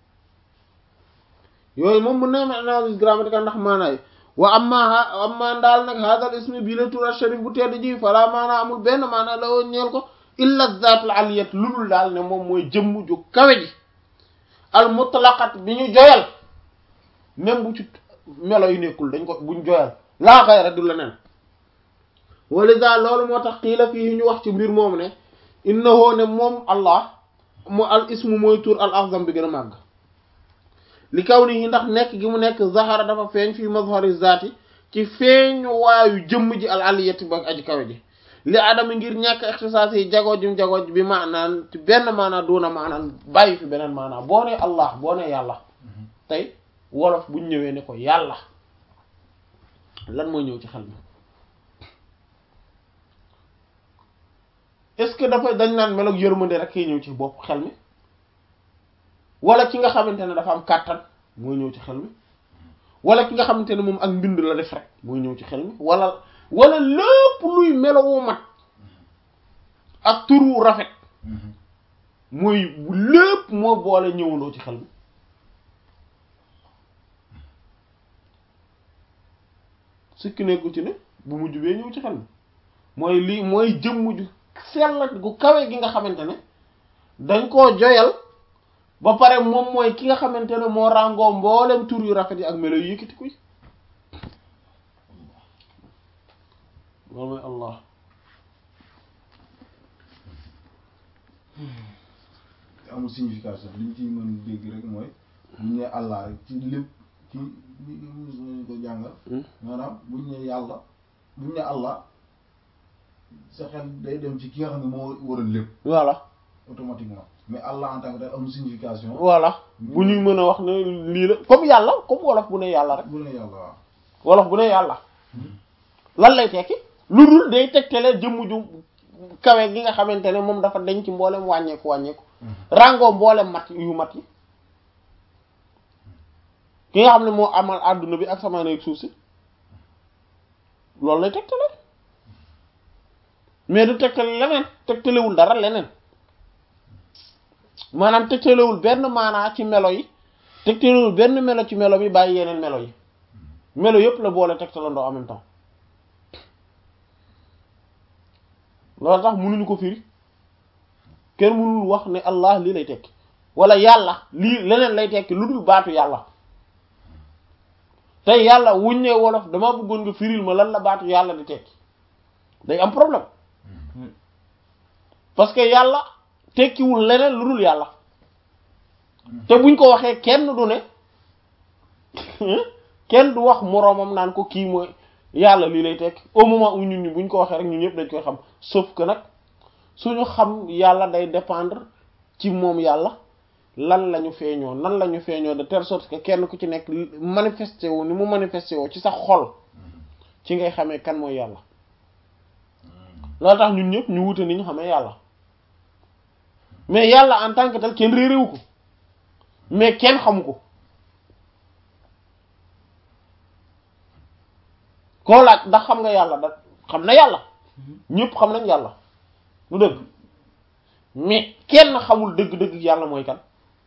yooyu moom mën na ma analyse grammaticale ndax maanaay wa amma amma daal nag hadal ismi bii la tur sharif bu tedd ji fala maanaa amul benn maanaa la woon ñeel ko illa zaatul aliyat lu dul daal ne moom mooy jëmm ju kawe ji al mutlaqat bi ñu joyal même bu ci melo yu nekkul dañ ko buñ joyal laa xayra du la nen walisa loolu moo tax xiila fii ñu wax ci mbir moomu ne innahu ne moom allah mu al ismu mooy tur al azam bi gën a màgg li kaw ni ndax nekk gi mu nekk zahara dafa feeñ fii mazhari zaati ci feeñu waayu jëmm ji al aliyati ba aji kawe ji li adama ngir ñàkk ixtisaas yi jagoo jum jagoo bi maanaan ci benn maanaa doona maanaan bàyyi fi beneen maanaa boo ne allah boo ne yàlla tey wolof buñ ñëwee ne ko yàlla lan mooy ñëw ci xel mi est-ce que dafa dañ naan meloog yërmande rek kay ñëw ci bopp xel mi wala ki nga xamante ne dafa am kàttan mooy ñëw ci xel mi wala ki nga xamante ne moom ak mbind la def rek mooy ñëw ci xel mi wala wala lépp luy melowu mat ak turu rafet mooy lépp moo boole ñëwandoo ci xel mi sukki nekku ci ne bu mujj bee ñëw ci xel mi mooy lii mooy jëmm ju sell gu kawe gi nga xamante ne dañ koo joyal ba pare moom mooy ki nga xamante ne moo ràngoo mboolem tur yu rafet yi ak melo yu yëkkati kuy loolu mooy allah te amul signification li ñu ci mën dégg rek mooy bu ñu nee allah rek ci lépp ci li ñu ko jàngal maanaam bu ñu nee yàlla bu ñu nee allah sa xel day dem ci ki nga xam ne moo waral lépp voilà automatiquement mais allah en tant que tel amul signification voilà bu ñuy mën a wax ne lii la comme yàlla comme wolof bu ne yàlla rek bu ne yàlla waaw wolof bu ne yàlla lan lay tekki lu dul day tegtale jëmm ju kawe gi nga xamante ne moom dafa denc mboolem wàññeeku wàññeeku ràngoo mboolem mat yu mat yi ki nga xam ne moo amal àdduna bi ak sama nekk suuf si loolu lay tegtale mais du tegtale leneen tegtalewul dara leneen maanaam tegtalewul benn maanaa ci melo yi tegtalewul benn melo ci melo bi bàyyi yeneen melo yi melo yëpp la boole tegtalandoo en même temps loolu tax mënuñu ko firi kenn mënul wax ne allah lii lay tekki wala yàlla lii leneen lay tekki lu dul baatu yàlla tey yàlla wuñ ne wolof dama bëggoon nga firil ma lan la baatu yàlla di tekki day am problème parce que yàlla tekkiwul leneen lu dul yàlla te buñ ko waxee kenn du ne kenn du wax moroomam naan ko kii mooy yàlla lii lay tekki au moment où ñun ñi buñ ko waxee rek ñun ñëpp dañ koy xam sauf que nag suñu xam yàlla day dépendre ci moom yàlla lan la ñu feeñoo nan la ñu feeñoo de telle sorte que kenn ku ci nekk manifesté wu ni mu manifesté woo ci sa xol ci ngay xamee kan mooy yàlla loolu tax ñun ñëpp ñu wute ni ñu xamee yàlla mais yàlla en tant que tel kenn réeréwu ko mais kenn xamu ko koo laaj ndax xam nga yàlla da xam na yàlla ñëpp xam nañ yàlla lu dëgg mais kenn xamul dëgg-dëgg yàlla mooy kan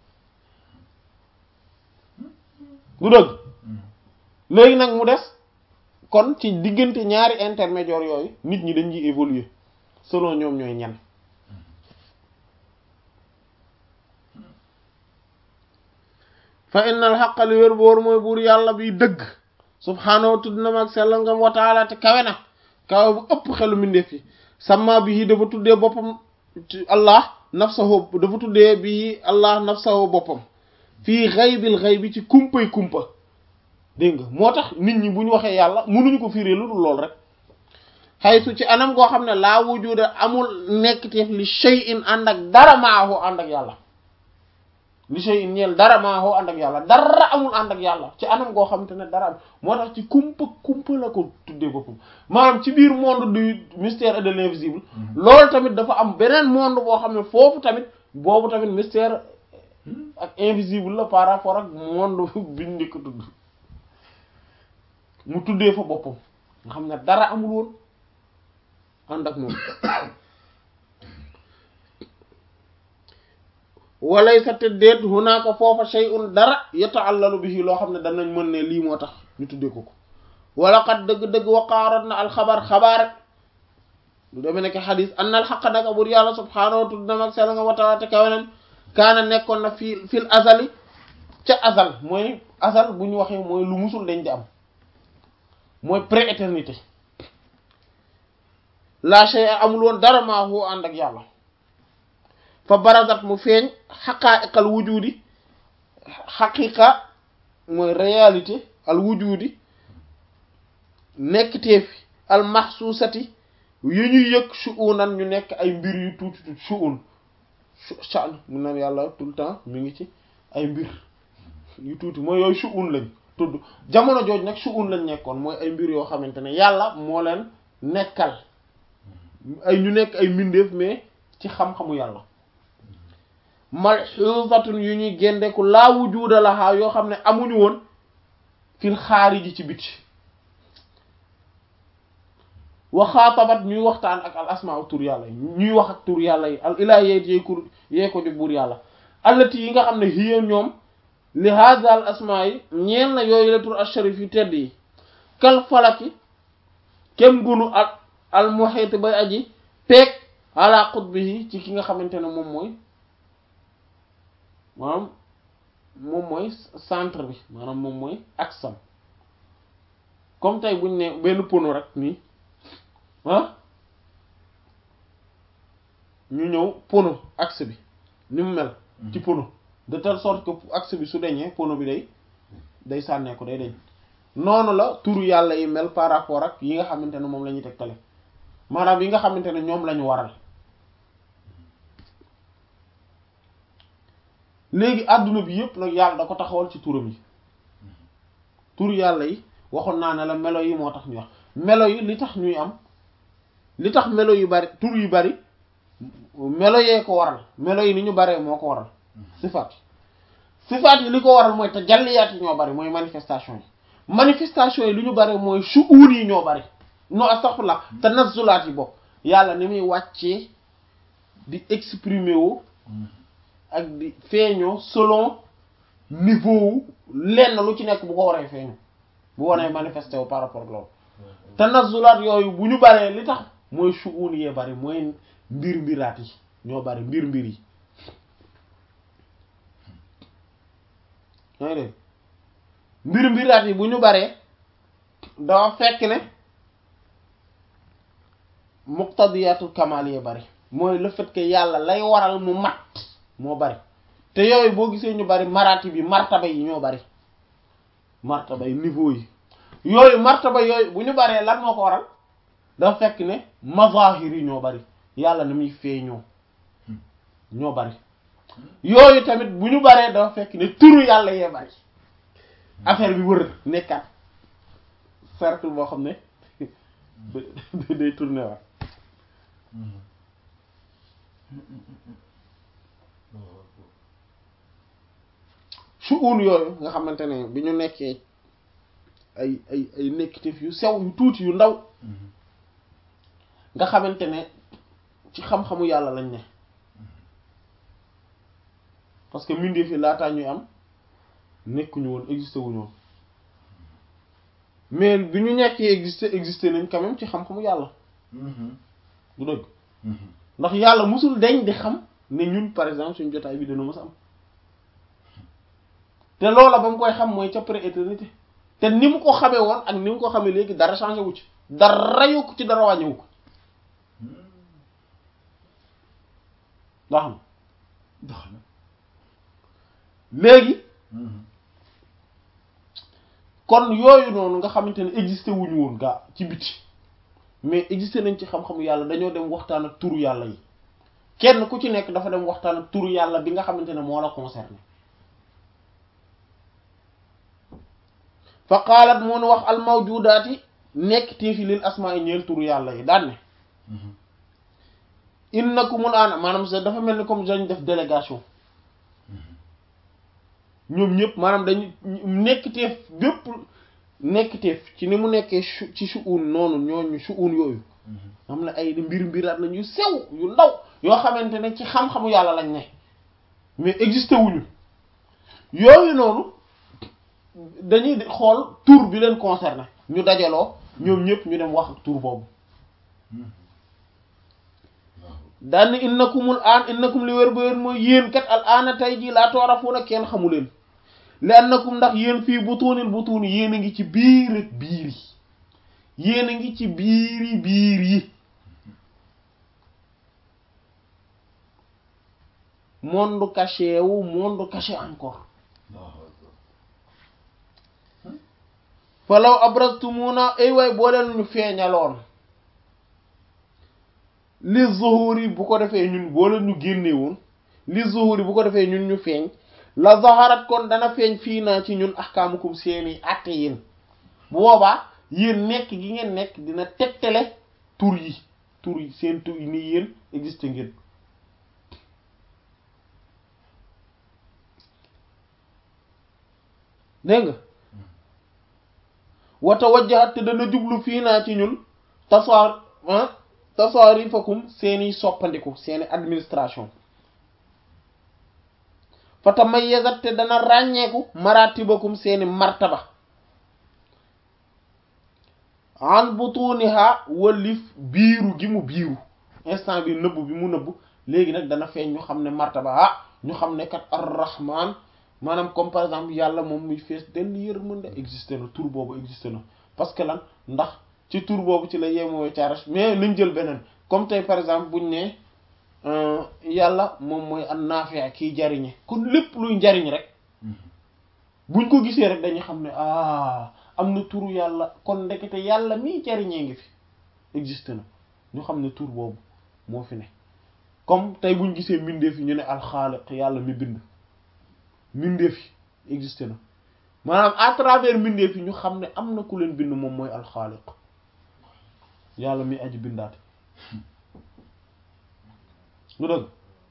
lu dëgg léegi nag mu des kon ci diggante ñaari intermédiaire yooyu nit ñi dañuy évoluer selon ñoom ñooy ñan fa innal xaqa li wér boor mooy buur yàlla bi dëgg subhaanahu tudd na mag sell ngam wa taala te kawe na kawe bu ëpp xelu mbindeef yi sama bi yi dafa tuddee boppam allah nafsahu dafa tuddee bi allah nafsahu boppam fii xaybil xay bi ci kumpay kumpa dégg nga moo tax nit ñi bu ñu waxee yàlla mënuñu ko fiiree lu dul lool rek xaytu ci anam goo xam ne laa wujuda amul nekkteef li shay'in ànd ak dara maahu ànd ak yàlla li shay'in ñeel dara maahu ànd ak yàlla dara amul ànd ak yàlla ci anam goo xam te ne dara am moo tax ci kumpa kumpa la ko tuddee boppam maanaam ci biir monde du mystère et de l'invisible loolu tamit dafa am beneen monde boo xam ne foofu tamit boobu tamit mystère ak invisible la par rapport ak monde biñ njëkk tudd mu tuddee fa boppam nga xam ne dara amul woon ànd ak moom walaysa te déet hunaaka foofa shay'un dara yata'allalu bihi loo xam ne danañ mën ne lii moo tax ñu tuddee ko ko wala xat dëgg-dëgg waqaaroot na alxabar xabaar lu demee nekk xadis an al xaq naka bur yàlla subhaanahu wa tudd mag sell nga watawaate kaweneen kaana nekkoon na fii fil azali ca azal mooy azal bu ñu waxee mooy lu musul dañ di am mooy pré-éternité la shay amul woon dara maa hu ànd ak yàlla fa barazat mu feeñ xaqaa'iqal wujudi xaqiqa mooy réalité al wujudi nekk teefi al mahsusati yu ñuy yëg shu'unan ñu nekk ay mbir yu tuuti tuuti shu'un sha'n mun na yàlla tout le temps mi ngi ci ay mbir yu tuuti mooy yooyu shu'un lañ tudd jamono jooj nag shu'un lañ nekkoon mooy ay mbir yoo xamante ne yàlla moo leen nekkal ay ñu nekk ay mbindeef mais ci xam-xamu yàlla malxuusatun yu ñuy géndeku laa wujuda lahaa yoo xam ne amuñu woon fil xaariji ci biti waxaatabat ñuy waxtaan ak al asmaa tur yàlla yi ñuy wax ak tur yàlla yi al ilaa yeet yee kur yee ko jóg buur yàlla allati yi nga xam ne hiya ñoom li hada al asmaa yi ñeen na yooyu la tur al sharif yu tedd yi kal falaki kem gunu ak al muhit bay aji peeg ala qutbihi ci ki nga xamante ne moom mooy maanaam moom mooy centre bi maanaam moom mooy aksam comme tey buñ ne benn pono rek nii ah ñu ñëw pono axe bi ni mu mel ci pono de telle sorte que axe bi su deñee pono bi day day sànnee ko day deñ noonu la turu yàlla yi mel par rapport ak yi nga xamante ne moom la ñuy tegtale maanaam yi nga xamante ne ñoom la ñu waral léegi àdduna bi yëpp nag yàlla da ko taxawal ci turam yi turu yàlla yi waxoon naa ne la melo yi moo tax ñu wax melo yi li tax ñuy am li tax melo yu bari tur yu bari melo yee ko waral melo yi ni ñu baree moo ko waral sifaat sifaat yi li ko waral mooy tajalliyaat yi ñoo bari mooy manifestation yi manifestation yi li ñu bari mooy shu'un yi ñoo bari non astaghfirullah tanazzulaat yi bokk yàlla ni muy wàccee di exprimer wu ak di feeñoo selon niveau wu lenn lu ci nekk bu ko waree feeñu bu waree manifesté wu par rapport ak loolu tanazzulaat yooyu bu ñu baree li tax mooy shu'un yee bari mooy mbir mbiraat yi ñoo bari mbir mbir yi yaa ngi dégg mbir mbiraat yi bu ñu baree dafa fekk ne muqtadiyatul kamal yee bari mooy le fait que yàlla lay waral mu mat moo bari te yooyu boo gisee ñu bari maraati bi martaba yi ñoo bari martaba yi niveau yi yooyu martaba yooyu bu ñu baree lan moo ko waral dafa fekk ne mazahir yi ñoo bari yàlla ni muy feeñoo ñoo bari yooyu tamit bu ñu baree dafa fekk ne turu yàlla yee bari affaire bi wër nekkaat cercle boo xam ne day tourner waat suun yooyu nga xamante ne bi ñu nekkee ay ay ay nekkiteef yu sew yu tuuti yu ndaw nga xamante ne ci xam-xamu yàlla lañ ne parce que mbindeef yi laataa ñuy am nekkuñu woon existé wuñu woon mais bi ñu nekkee existé existé nañ quand même ci xam-xamu yàlla du dëgg ndax yàlla musul deñ di xam ne ñun par exemple suñu jotaay bi dana mës a am te loola ba mu koy xam mooy ca pré-éternité te ni mu ko xamee woon ak ni mu ko xamee léegi dara changé wu ci dara yokku ci dara wàññiwu ko ndax xam dox na léegi kon yooyu noonu nga xamante ne existé wuñu woon gaa ci biti mais existé nañ ci xam-xamu yàlla dañoo dem waxtaan ak turu yàlla yi kenn ku ci nekk dafa dem waxtaan ak turu yàlla bi nga xamante ne moo la concerné fa qaalat mun wax al mawjudaati nekk téefi lil asmaa yi ñeel turu yàlla yi daan ne innakumul aana maanaam sa dafa mel ni comme dañ def délégation ñoom ñëpp maanaam dañu nekk teef bépp nekk teef ci ni mu nekkee ci shu'un noonu ñooñu shu'un yooyu xam ne ay mbir mbiraat lañ yu sew yu ndaw yoo xamante ne ci xam-xamu yàlla lañ ne mais existé wuñu yooyu noonu dañuy xool tur bi leen concerné ñu dajaloo ñoom ñëpp ñu dem wax ak tur boobu daan ni innakumul aan innakum li wér ba wér mooy yéen kat al aana tey jii laa toorafuna kenn xamu leen li annakum ndax yéen fii butuunil butuuni yéen a ngi ci biir ak biir yi yéen a ngi ci biiri biir yi monde caché wu monde caché encore falaw abraztumuna ay waay boo leen ñu feeñaloon li zuhuri bu ko defee ñun boo leen ñu génne woon li zuhuri bu ko defee ñun ñu feeñ la zaharat kon dana feeñ fii naa ci ñun ahkaamukum seeni àtte yéen bu boobaa yéen nekk gi ngeen nekk dina tegtale tur yi tur yi seen tur yi nii yéen existe ngeen dégg nga wata wajjahat te dana jublu fii naa ci ñun tasaar tasaarifakum seeni soppandiku seeni administration fa tamayyazat te dana ràññeeku maratibakum seeni martaba an butuniha wallif biiru gi mu biiru instant bi nëbb bi mu nëbb léegi nag dana feeñ ñu xam ne martaba ah ñu xam ne kat ar-rahman maanaam comme par exemple yàlla moom muy fees dell yërmande existé na tur boobu existé na parce que lan ndax ci tur boobu ci la yemoo caarache mais nañ jël beneen comme tey par exemple buñ ne yàlla moom mooy an naafi' kiy jariñe kon lépp luy njariñ rek buñ ko gisee rek dañuy xam ne ah am na turu yàlla kon ndekete yàlla mii jariñee ngi fi existe na ñu xam ne tur boobu moo fi ne comme tey buñ gisee mbindeef yi ñu ne alxaaliq yàlla mi bind mbindeef yi existe na maanaam à travers mbindeef yi ñu xam ne am na ku leen bind moom mooy alxaaliq yàlla mi aji bindaate lu dëgg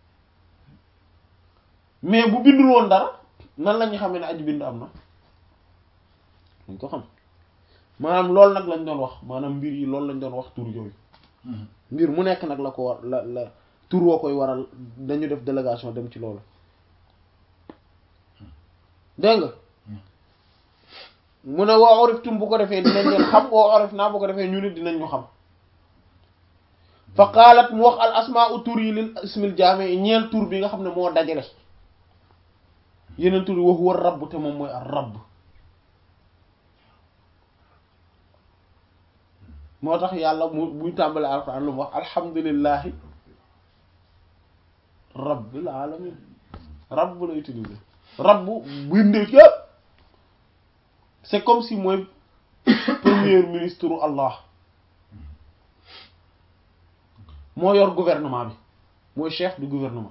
mais bu bindul woon dara nan la ñu xamee ne aji bind am na dañ ko xam maanaam loolu nag lañ doon wax maanaam mbir yi loolu lañ doon wax tur yooyu mbir mu nekk nag la ko war la la tur woo koy waral dañu def délégation dem ci loolu dégg nga mu ne woo oriftum bu ko defee dinañ leen xam woo orif naa bu ko defee ñu nit dinañ ñu xam fa qaalat mu wax al asmaa tur yi lil ismil jaami ñeel tur bi nga xam ne moo dajale yeneen tur yi wax war rabb te moom mooy ar rabb moo tax yàlla mu buy tàmbale alquran lu mu wax alhamdulillahi rabbil alamin rabb la utilisé rabb bindee yëpp c'est comme si mooy premier ministre u Allah moo yor gouvernement bi mooy chef du gouvernement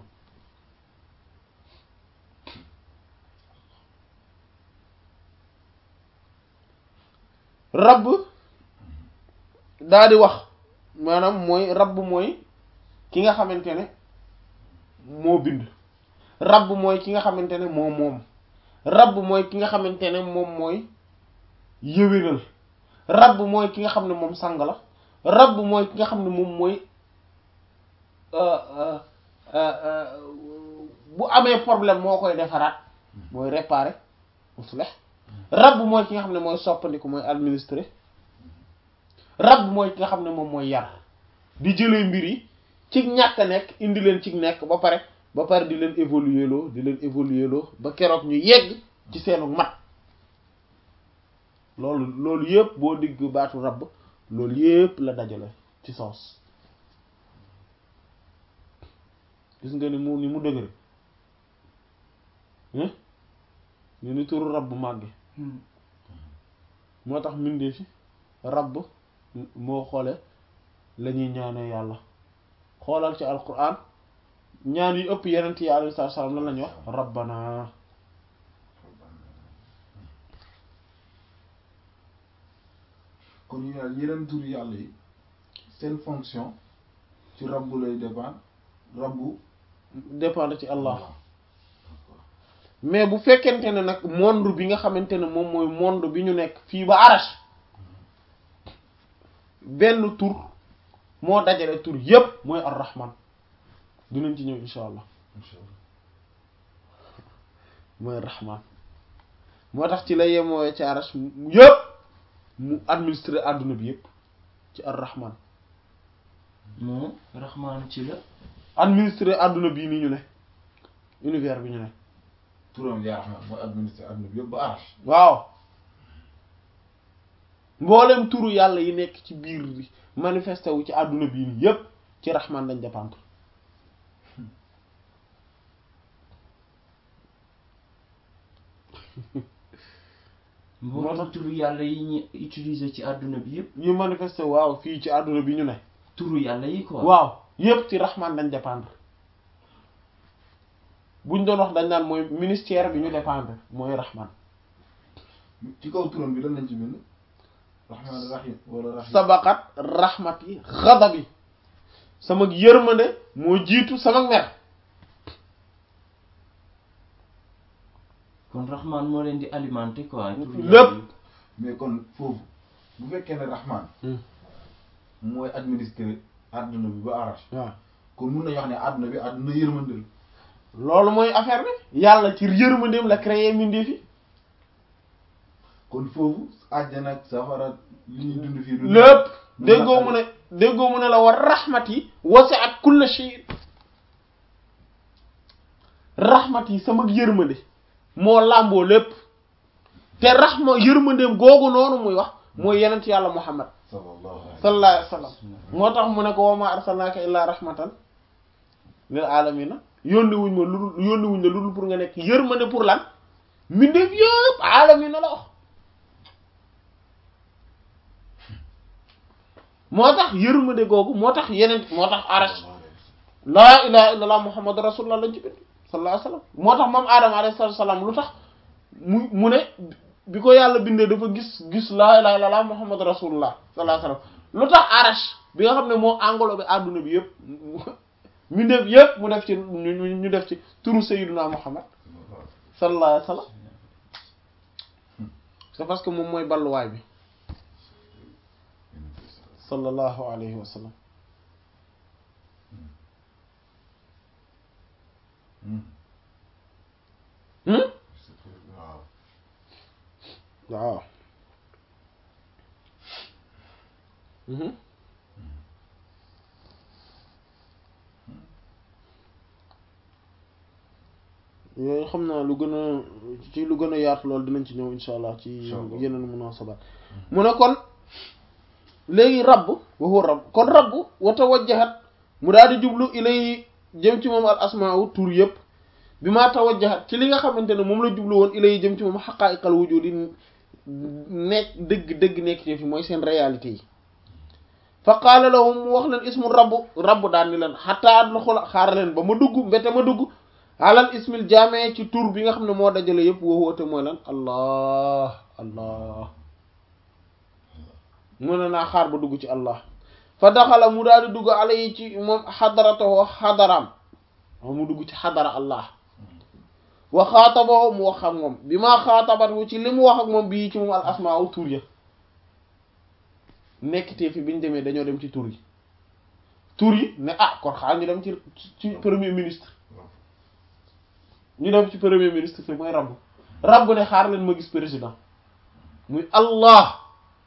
rabb daa di wax maanaam mooy rabb mooy ki nga xamante ne moo bind rabb mooy ki nga xamante ne moo moom rabb mooy ki nga xamante ne moom mooy yëwénal rabb mooy ki nga xam ne moom sang la rabb mooy ki nga xam ne moom mooy bu amee problème moo koy defaraat mooy réparer musleh rabb mooy ki nga xam ne mooy soppandiku mooy administrer rabb mooy ki nga xam ne moom mooy yar di jëlee mbir yi ci ñàkk a nekk indi leen ci nekk ba pare ba pare di leen évoluer loo di leen évoluer loo ba keroog ñu yegg ci seenu mat loolu loolu yëpp boo digg baatu rabb loolu yëpp la dajale ci sens gis nga ni mu ni mu dëgëre ni ni turu rabb màgge moo tax mbindee fi rabb moo xoole la ñuy ñaanee yàlla xoolal ci alquran ñaan yu ëpp yeneen yi alayhi salaam lan lañu wax rabbana kon ñu ne yeneen tur yàlla yi seen fonction ci rabbu lay dépendre rabbu dépendre ci Allah mais bu fekkente ne nag monde bi nga xamante ne moom mooy monde bi ñu nekk fii ba arash benn tur moo dajale tur yépp mooy ar-rahman dinañ ci ñëw insha allah mooy rahman moo tax ci la yemoo ci arash mu yëpp mu administré àdduna bi yëpp ci ar rahman moom raxmaanu ci la administré àdduna bii ni ñu ne univers bi ñu ne turam yaa Rahman mooy administre adduna bi yëpp ba arrache waaw mboolem turu yàlla yi nekk ci biir bi manifesté wu ci àdduna bii nii yépp ci rahman lañ dépendre mboolem turu yàlla yi ñu utiliser ci àdduna bi yëpp yi manifesté waaw fii ci àdduna bi ñu ne turu yàlla yi quoi waaw yépp ci rahman lañ dépendre buñ doon wax dañ naan mooy ministère bi ñu dépendre mooy rahman ci kaw turam bi lan lañ ci bind Rahman Rahim wala Rahim sabaqat rahmati ghadabi sama yërmande moo jiitu sama mer kon raxmaan moo leen di alimenter quoi turu Lépp. yàlla yi. mais kon foofu bu fekkee ne Rahman mooy administrer adduna bi ba arrache waaw kon mun nañu wax ne adduna bi adduna yërmande la loolu mooy affaire bi yàlla ci yërmandeem la créé mbindeef yi kon foofu àjjana ak safara li ñuy dund fii du lépp déggoo mu ne déggoo mu ne la war rahmat yi wasi'at kulla shay rahmat yi sama yërmande moo làmboo lépp te rahma yërmandeem googu noonu muy wax mooy yenent yàlla muhammad sallallahu alayhi sallallahu alayhi wa sallam moo tax mu ne ko wa ma arsalnaaka illaa rahmatan lil alamina yónni wuñ ma lu dul yónni wuñ la lu dul pour nga nekk yërmande pour lan mbindeef yëpp alamina la wax moo tax yërmande googu moo tax yeneen moo tax arash laa ilaha illallah muhammadu rasulullah lañ ci bind sallallahu alayhi wa sallam moo tax moom aadama alayhi salatu salaam lu tax mu mu ne bi ko yàlla bindee dafa gis gis laa ilaha illallah muhammadu rasulullah sallallahu alayhi wa sallam lu tax arash bi nga xam ne moo englobé adduna bi yëpp ñu def yëpp mu def ci ñu ñu def ci turu sayyiduna muhammad sallallahu alayhi wa sallam c'est parce que moom mooy balluwaay bi sallallahu alayhi wa sallam hmm waaw waaw mhm yooyu xam naa lu gën a ci lu gën a yaatu loolu dinañ ci ñëw insha allah ci Insha Allah. yeneen munaasabaat mu ne kon léegi rabb wa huwa rabb kon rabb wa tawajjahat mu daal di jublu ilay jëm ci moom al asmaa'u tur yëpp bi maa tawajjahat ci li nga xamante ne moom la jublu woon ilay jëm ci moom xaqaa'iqal wujudi nekk dëgg dëgg nekk ci fi mooy seen réalité yi fa qaala lahum mu wax leen ismu rabb rabb daan ni leen xataa adxula xaar leen ba ma dugg mbete ma dugg alal ismil jaame ci tur bi nga xam ne moo dajale yëpp woo woote mooy lan allah allah mu ne naa xaar ba dugg ci allah fa daxala mu daal di dugg ala yi ci moom xadaratoo xadaraam mu dugg ci xadara allah wa xaatabahu mu wax ak moom bi maa xaatabat wu ci li mu wax ak moom bii ci moom al asmaa tur ya nekkitee fi biñ demee dañoo dem ci tur yi tur yi ne ah kon xaar ñu dem ci ci premier ministre ñu dem ci premier ministre fi mooy rabb rabb ne xaar leen ma gis président muy allah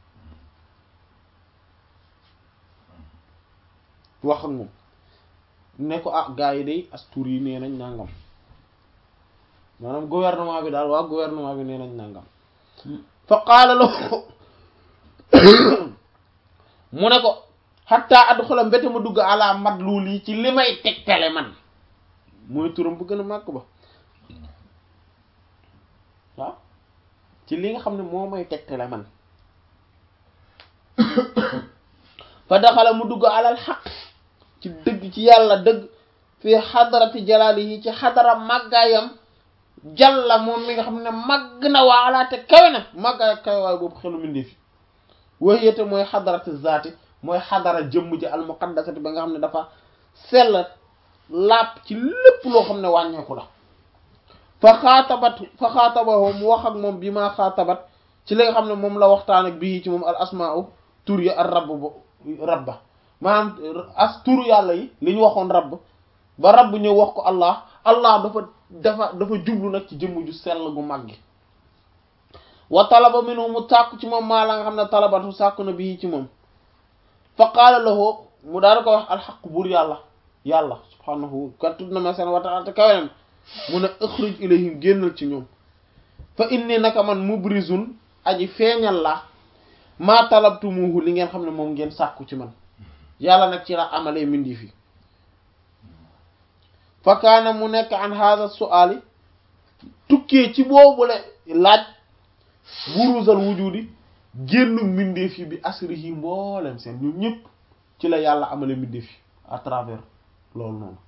wax ak moom ne ko ah gars yi day as tur yi nee nañ nangam maanaam gouvernement bi daal waa gouvernement bi nee nañ nangam fa qaala lahu mu ne ko xatta adxula mbete ma dugg ala madlul yi ci li may tegtale man mooy turam bu gën a màgg ba waaw ci li nga xam ne moo may tegtale man fa daxala mu dugg alal xaq ci dëgg ci yàlla dëgg fii xadarati jalaali yi ci xadara màggaayam jàlla moom mi nga xam ne màgg na waalaate kawe na màggaay ak kawe waay boobu xelu mindeefi wayete mooy xadarati zaati mooy xadara jëmm ji almuqaddasati ba nga xam ne dafa sell lapp ci lépp loo xam ne wàññeeku la fa xaatabat fa xaatabahu mu wax ak moom bi maa xaatabat ci li nga xam ne moom la waxtaan ak bii ci moom al asmaau tur ya ar rabb ba rabba maanaam as turu yàlla yi li ñu waxoon rabb ba rabb ñëw wax ko allah allah dafa dafa dafa jublu nag ci jëmm ju sell gu mag gi wa talaba minhu mu sàkku ci moom maa la nga xam ne talabatu sàkku na bii ci moom fa qaala lahu mu daal ko wax alxaq buur yàlla yàlla subhaanahu kat tudd na ma seen wa ta'ala te kawenam mu ne ixruj ilayhim génnal ci ñoom fa inni naka man mubrizun aji feeñal la maa talabtumuhu li ngeen xam ne moom ngeen sàkku ci man yàlla nag ci la amalee mindi fi fa kaana mu nekk an hadha su'ali tukkee ci boobule laaj buruzal wujudi génn mbindeef yi bi asrihi mboolem seen ñun ñëpp ci la yàlla amale mbindeef yi à travers loolu noonu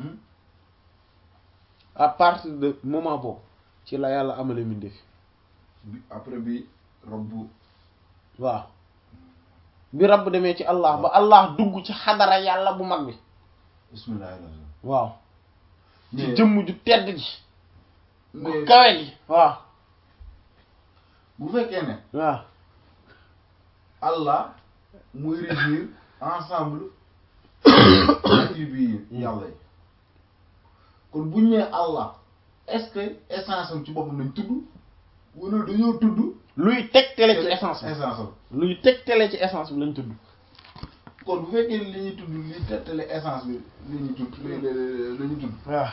à partir de moment boobu ci la yàlla amale mbindeef yi bi après bi rabbu waaw bi rabb demee ci allah ba allah dugg ci xadara yàlla bu mag bi bismillahir rahmanir waaw ci mais jëmm ju tedd ji gu mais kawe gi waaw bu fekkee ne waaw Allah muy réunir ensemble attributs yi yàlla yi kon bu ñu nee Allah est-ce que essence am ci boppam lañ tudd wala dañoo tudd luy tegtale ci essence bi essence am luy tegtale ci essence bi lañ tudd kon bu fekkee li ñuy tudd li tettale essence bi li ñuy tudd li la ñuy tudd waaw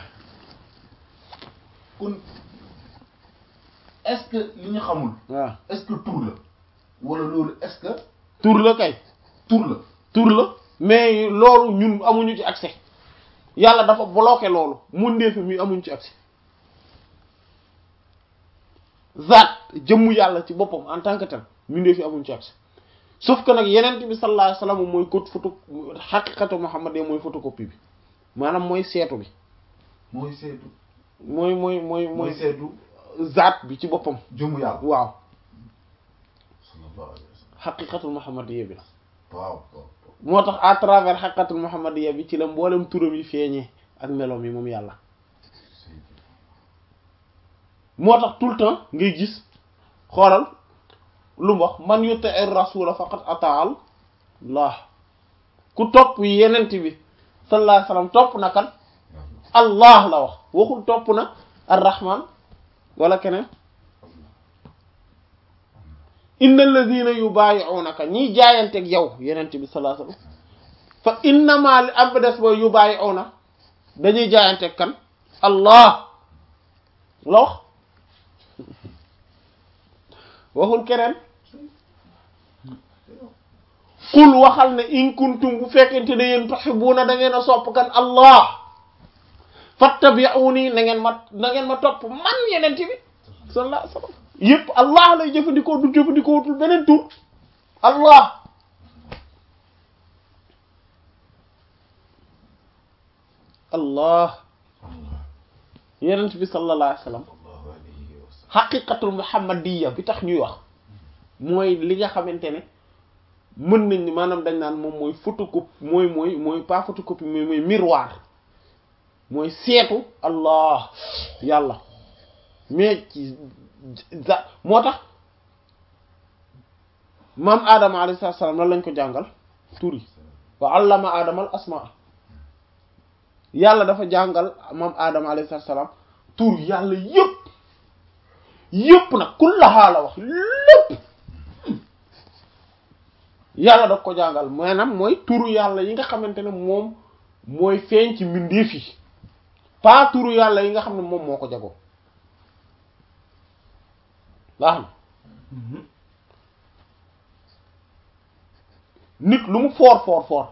kon est-ce que li ñu xamul waaw est-ce que tur la wala loolu est-ce que tur la kay tur la tur la mais loolu ñun amuñu ci accès yàlla dafa bloqué loolu mun ndeefi mi amuñu ci accès zaat jëmmu yàlla ci boppam en tant que tel mu ndeefi amuñu ci accès sauf que nag yenent bi sallallahu alayhi wasallam mooy code photo xaqiqatu Muhammad mooy photocopie bi maanaam mooy seetu bi mooy seetu mooy mooy mooy mooy mooy seetu zaat bi ci boppam jëmu yàlla waaw sallallahu alayhi wa sallam xaqiqatul muhammadiyya bi la waaw waaw moo tax à travers xaqiqatul muhammadiyya bi ci la mboolem turam yi feeñee ak meloom yi moom yàlla moo tax tout le temps ngay gis xoolal lu mu wax man yuti'ir rasula faqad ata'al Allah ku topp yenent bi sallallahu alayhi wasallam topp na kan Allah la wax waxul topp na ar-rahman wala keneen innal ladhina yubayi'unaka ñiy jaayanteeg yow yenent bi sallallahu alayhi wasallam fa innama li am des ba yubayi'una dañuy jaayanteeg kan Allah la wax waxul keneen qul waxal ne in kuntum bu fekkente ne yéen tuhibbuna da ngeen a sopp kan Allah fattabi'uni na ngeen ma na ngeen ma topp man yeneen bi sallallahu alayhi wasallam yépp Allah lay jëfandikoo du jëfandikoo wutul beneen tur Allah Allah yeneen bi sallallahu alayhi wasallam sallallahu alayhi wa sallam xaqiqatul muhammadiyya bi tax ñuy wax mooy li nga xamante ne mën nañ ni maanaam dañ naan moom mooy photocopie mooy mooy mooy pas photocopie mais mooy miroir mooy seetu allah yàlla mais ci za moo tax maam aadama alayhi salaam lan lañ ko jàngal tur yi wa allama aadama al asmaa yàlla dafa jàngal maam aadama alayhi salaam tur yàlla yépp yépp nag kullahaa la wax lépp yàlla da ko jàngal maanaam mooy turu yàlla yi nga xamante ne moom mooy feeñ ci mbindeef yi pas turu yàlla yi nga xam ne moom moo ko jagoo baax na nit lu mu foor foor foor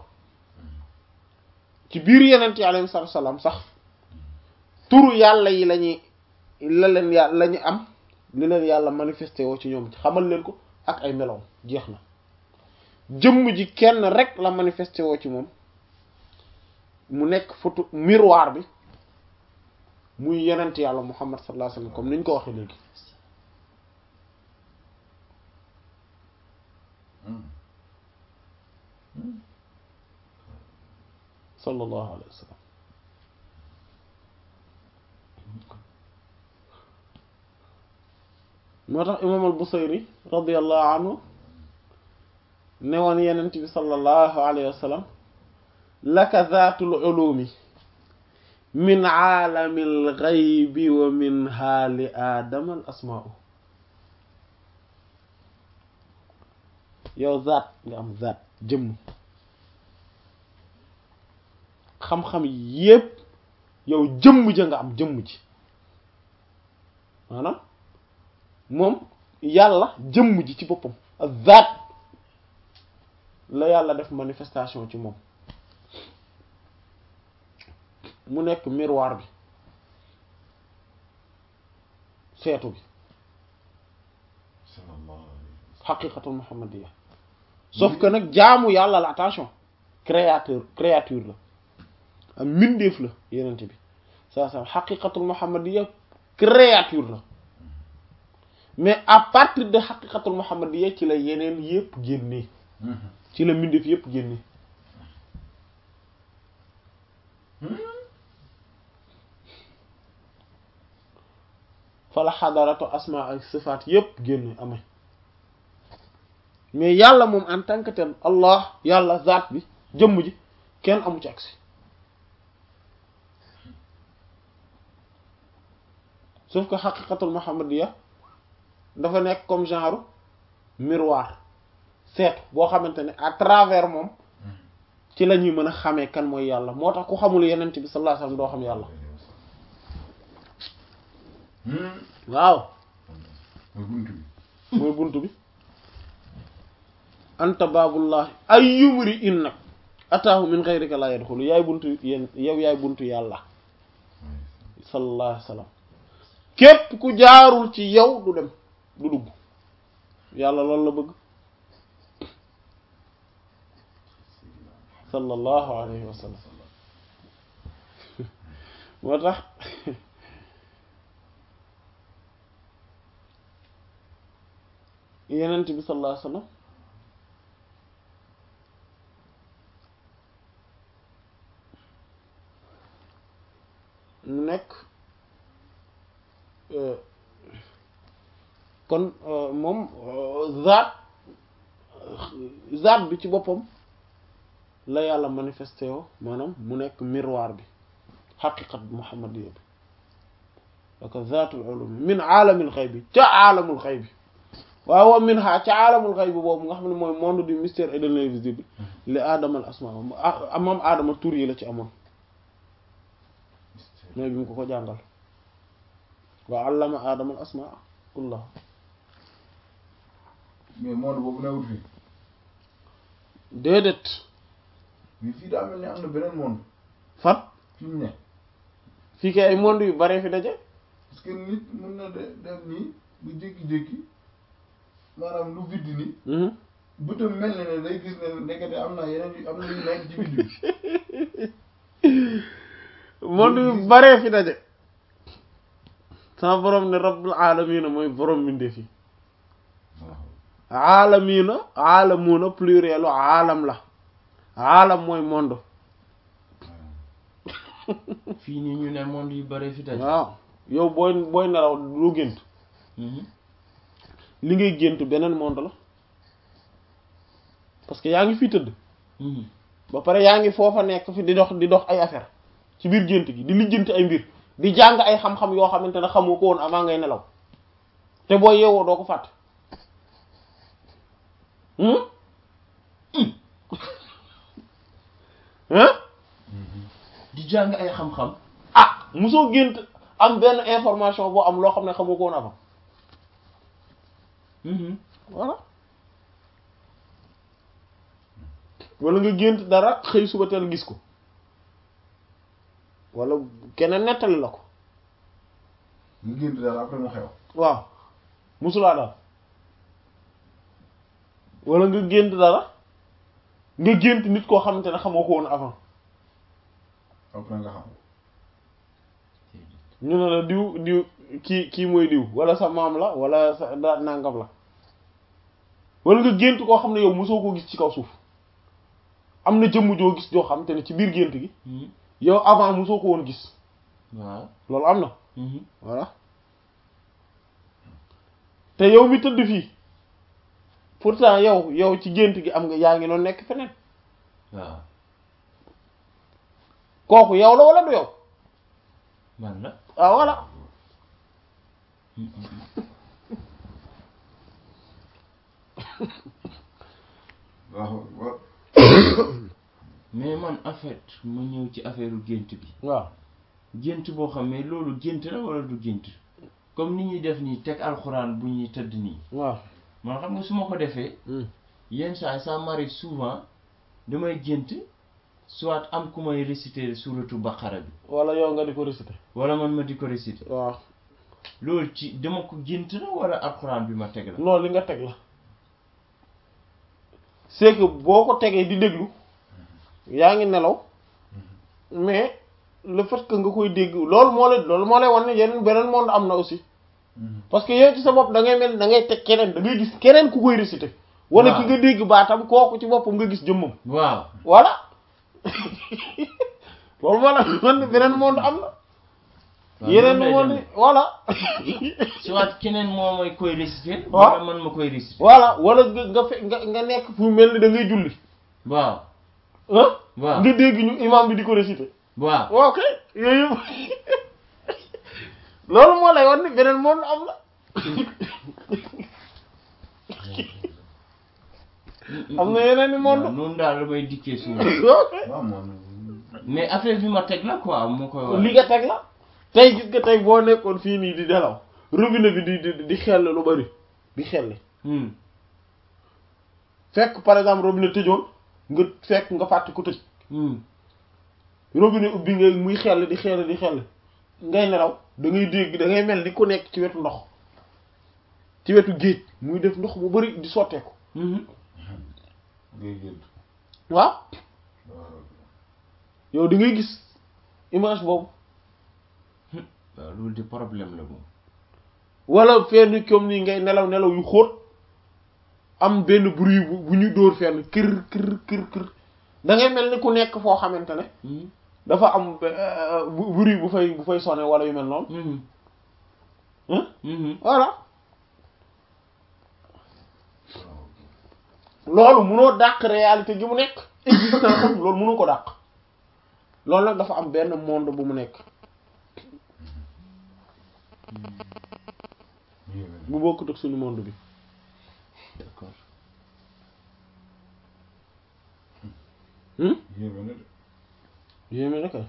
ci biir yeneen yi alayhi salaatu salaam sax turu yàlla yi lañuy la leen yàlla la ñu am li leen yàlla manifesté woo ci ñoom xamal leen ko ak ay meloom jeex na jëmm ji kenn rek la manifesté woo ci moom mu nekk photo miroir bi muy yenent yàlla muhammad sallallahu alayhi wasallam comme ni ñu ko waxee léegi sallallahu alayhi wasallam moo tax imaam al busayri radiyallahu anhu ne woon yenent bi sallallahu alayhi wa sallam laka zaatul ulumi min aalamil ghaybi wa min haali aadama al asmaa'u yow zaat nga am zaat jëmm xam-xam yépp yow jëmm ja nga am jëmm ji maanaam moom yàlla jëmm ji ci boppam ak zaat la yàlla def manifestation ci moom mu nekk miroir bi seetu bi sallallahu alayhi wa sallam. xaqiqatul muhammadiya sauf que nag jaamu yàlla la attention créateur créature la am mbindeef la yenente bi saa saa xaqiqatul muhammadiya créature la mais à partir de xaqiqatul muhammadiya ci la yeneen yépp génnee ci la mbindeef yépp génnee fa la xadaratu asma ak sifaat yépp génne amee mais yàlla moom en tant que tel allah yàlla zaat bi jëmm ji kenn amu ci accès sauf que xaqiqatul muhammadiya dafa nekk comme genre miroir seetu boo xamante ne à travers moom ci la ñuy mën a xamee kan mooy yàlla moo tax ku xamul yenent bi sallallahu alayhi wasallam doo xam yàlla waaw mooy buntu bi. mooy buntu bi anta baabullahi ay yumri in nag ataahu min ghayrika la yadxulu yaay buntu yéen yow yaay buntu yàlla sallallahu alayhi wasallam képp ku jaarul ci yow du dem du dugg yàlla loolu la bëgg sallallahu alayhi wa sallam moo tax yenent bi sallallahu alayhi wa sallam mu nekk kon moom zaat zaat bi ci boppam la yàlla manifesté yoo maanaam mu nekk miroir bi xaqiqat muhammadiyya bi wako zaatul ulum min aalamil xay bi ca aalamul xay bi waaw wa min ha ca aalamul xay bi boobu nga xam ne mooy monde du mystère et de l'invisible li aadama al asma moom aadama tur yi la ci amoon mooy bi mu ko ko jàngal wa allama aadama al asma kullah mais monde boobu newut fii. déedéet mais fii daa mel ni am na beneen monde. fan fi mu ne. fii kay ay monde yu bare fi daje parce que nit mun na de dem nii bu jékki-jékki maanaam lu vide nii. bëtam mel na ne day gis ne ndekete am na yeneen yu am na yu nekk ci vide bi. monde yu bare fi daje sama borom ne rabbul alamina mooy borom mbindeef yi aalamina aalamuuna plurielu aalam la aalam mooy monde fii nii ñu ne monde yu bare fi daje. waaw yow booy booy nelaw lu gént li ngay gént beneen monde la parce que yaa ngi fii tëdd ba pare yaa ngi foofa nekk fi di dox di dox ay affaire ci biir gént gi di lijjanti ay mbir di jàng ay xam-xam yoo xamante ne xamoo ko woon avant ngay nelaw te boo yeewoo doo ko fàtte hein di jàng ay xam-xam. ah mosoo gént am benn information boo am loo xam ne xamoo ko woon avant voilà wala nga gént dara xëy suba teel gis ko wala keneen nettali la ko mu gént dara après mu xew. waaw musulaa daal wala nga gént dara nga gént nit koo xamante ne xamoo ko woon avant après nga xam. ñu ne la diw diw kii kii mooy diw wala sa maam la wala sa da nangam la wala nga gént koo xam ne yow mosoo koo gis ci kaw suuf am na jëmm joo gis joo xam te ne ci biir gént gi yow avant mosoo ko woon gis waaw. loolu am na voilà te yow mi tëdd fii pourtant yow yow ci gént gi am nga yaa ngi noonu nekk feneen waaw. kooku yow la wala du yow man la ah voilà waaw waaw mais man en fait ma ñëw ci affaire gént bi waaw gént boo xam ne loolu gént la wala du gént comme ni ñuy def nii teg alxuraan bu ñuy tëdd nii waaw man xam nga su ma ko defee yenn saa yi ça m'arrive souvent damay gént soit am ku may réciter suratu baqara bi wala yow nga di ko réciter wala man ma di ko réciter waaw loolu ci dama ko gént la wala alxuraan bi ma teg la non li nga teg la c'est que boo ko tegee di déglu yaa ngi nelaw mais le fait que nga koy dégg loolu moo lay loolu moo lay wan ne yeneen beneen monde am na aussi parce que yow ci sa bopp da ngay mel da ngay teg keneen da ngay gis keneen ku koy réciter wala ki nga dégg baatam kooku ci boppam nga gis jëmmam waaw voilà loolu moo la wan ne beneen monde am na waaw yeneen noonu lay monde demee. voilà soit keneen moo may koy réciter waaw. wala man ma koy réciter voilà wala nga nga fe nga nga nekk fu mel ni da ngay julli waaw ah waaw nga dégg ñu imam bi di ko réciter waaw ok yooyu loolu moo lay wan ni beneen monde am na am na yeneen i monde waaw noonu daal la may dikkee souvent ok waaw moom mais affaire bi ma teg la quoi moo koy wax li nga teg la tey gis nga tey boo nekkoon fii nii di nelaw robinet bi di di di xel lu bari di xel Hmm. fekk par exemple robinet tëjoon nga fekk nga fàtte ko tëj Hmm. robinet ubbi nga muy xel di xel di xel ngay nelaw da ngay dégg da ngay mel ni ku nekk ci wetu ndox ci wetu géej muy def ndox mu bari di sotteeku Mhm. ngay gént waaw waaw yow da ngay gis image boobu waaw loolu di problème la moom wala fenn comme nii ngay nelaw nelaw yu xóot am benn bruit bu bu ñu dóor fenn kër kër kër kër da ngay mel ni ku nekk foo xamante ne Hmm. dafa am euh, bu- bruit bu fay bu fay sonné wala yu mel noonu Mhm. hein Mhm. voilà loolu munoo dàq réalité gi mu nekk existence am loolu munoo ko dàq loolu nag dafa am benn monde bu mu nekk yéeme bu bokkut ak suñu monde bi d'accord hmm yéeme na de yéeme na kay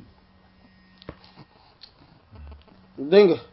dégg nga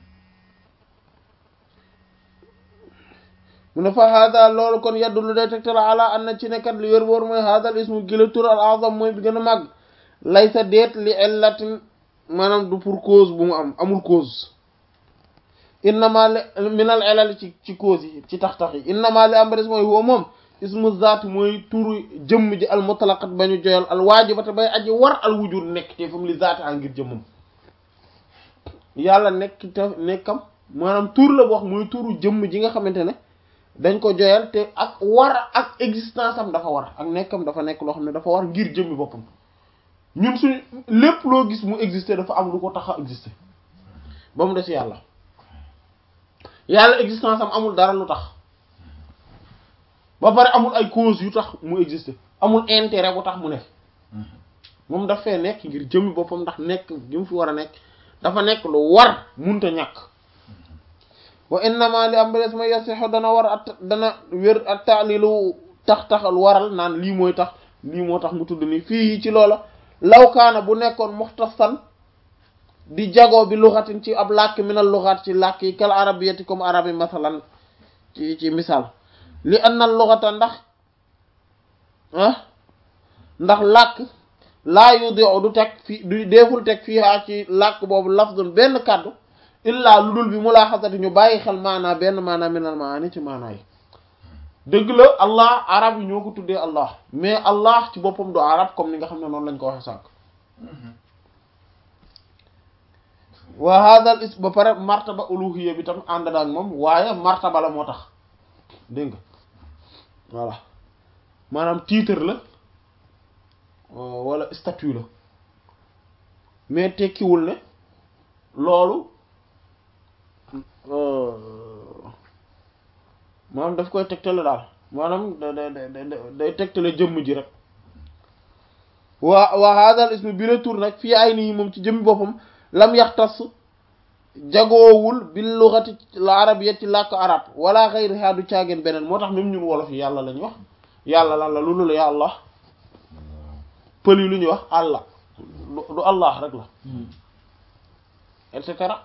mu ne fa hada loolu kon yaddu lu day tegtal ala an na ci nekkat li wér wóor mooy hadal ismu gila tur al azam mooy bi gën a màgg lay sa deet li illatin maanaam du pour cause bu mu am amul cause innama li minal ilal ci ci cause yi ci tax-tax yi innama li am ba des mooy huwa moom ismu zaat mooy turu jëmm ji al mutlaqat ba ñu joyal al waajibata bay aji war al wujud nekk te fu mu li zaati a ngir jëmmam yàlla nekk te nekkam maanaam tur la wax mooy turu jëmm ji nga xamante ne dañ ko joyal te ak war ak existence am dafa war ak nekkam dafa nekk loo xam ne dafa war ngir jëmmi boppam ñun suñu lépp loo gis mu exister dafa am lu ko tax a exister ba mu des yàlla yàlla existence am amul dara lu tax ba pare amul ay cause yu tax mu exister amul intérêt bu tax mu nekk moom daf fee nekk ngir jëmmi boppam ndax nekk gi mu fi war a nekk dafa nekk lu war munta ñàkk wa innama li am ba des ma yasixu dana war at dana wér ak taalilu tax taxal waral naan lii mooy tax lii moo tax mu tudd nii fii ci loola lawkaana bu nekkoon muxtasan di jagoo bi luxatin ci ab làkk minal luxaat ci làkk yi kal arabiyati comme arab yi masalan ci ci misaal li anna luxata ndax ah ndax làkk laa yudiu du teg fii du deeful teg fii haa ci làkk boobu lafdun benn kàddu illaa lu dul bi mu laa xasati ñu bàyyi xel maanaa benn maanaa minal maani ci maanaa yi dëgg la allah arab yi ñoo ko tuddee allah mais allah ci boppam du arab comme ni nga xam ne noonu lañ ko waxe sànq wa hadal is ba pare martaba uluhiyya bi tam ànd ak moom waaye martaba la moo tax dégg nga voilà maanaam titre la wala statut la mais tekkiwul ne loolu maanaam daf koy tegtale daal maanaam da da da day tegtale jëmm ji rek waa waa hadal ismu bi la tur nag fii ay nii moom ci jëmmi boppam lam yaxtas jagoowul bil lughati al arabiyya ci làkk arab wala ghayriha du caageen beneen moo tax même ñun wolof yi yàlla lañu wax yàlla lan la lu lu la ya allah pël yi lu ñuy wax allah du du allah rek la et cetera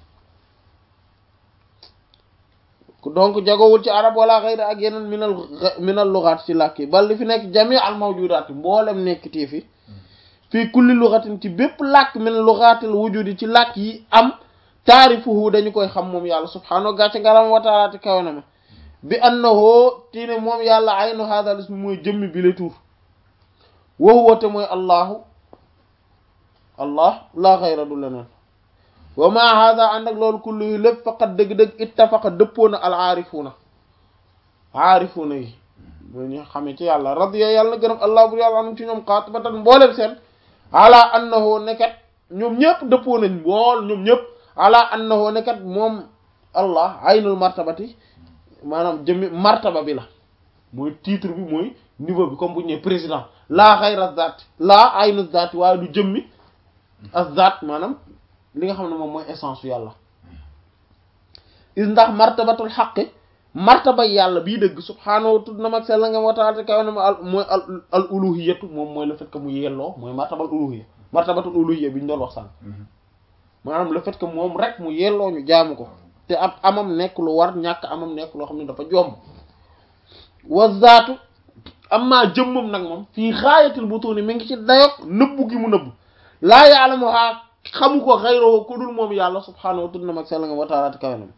donc jagowul ci arab wala xëyri ak yeneen minal minal lugaat ci làkk yi bal li fi nekk jami al mawjudaat mboolem nekk tii fi fii kulli lugatin ci bépp làkk min lugaatil wujudi ci làkk yi am taarifuhu dañu koy xam moom yàlla subhaanahu gàcce ngalam wa taala te kawe na ma bi annahu tii ne moom yàlla aynu hadal ismi mooy jëmmi bi le tur wa huwa te mooy allahu allah la xayra du leneen wa ma hada ànd ak loolu kullu yi lépp faqat dëgg-dëgg ittafaqa dëppoo na al aarifuuna aarifuuna yi bu ñu xamee ci yàlla radiya yàlla na gërëm allah bur yàlla anum ci ñoom qaatibatan mboolem seen ala annahu nekkat ñoom ñëpp dëppoo nañ mbool ñoom ñëpp ala annahu nekkat moom allah aynul martabati maanaam jëmmi martaba bi la mooy titre bi mooy niveau bi comme bu ñu nee président laa xayra zaat laa aynu zaat waaye du jëmmi ak zaat maanaam li nga xam ne moom mooy essence su yàlla is ndax martabatul xaqi martaba yàlla bii dëgg subhaanahu tudd na mag sell nga moo taala te kaw ne ma al mooy al al uluhiyatu moom mooy le fait que mu yelloo mooy martabal uluhiya martabatul uluhiya bi ñu doon wax sànq maanaam le fait que moom rek mu yelloo ñu jaamu ko te ab amam nekk lu war ñàkk amam nekk loo xam ne dafa jomb wa zaatu amma jëmmam nag moom fii xaayatil butuni mi ngi ci dayok nëbbu gi mu nëbbu laa yaalamuhaa xamu ko xayroo ku dul moom yàlla subhaanahu wa tudd na mag sell nga wa taala te kawe na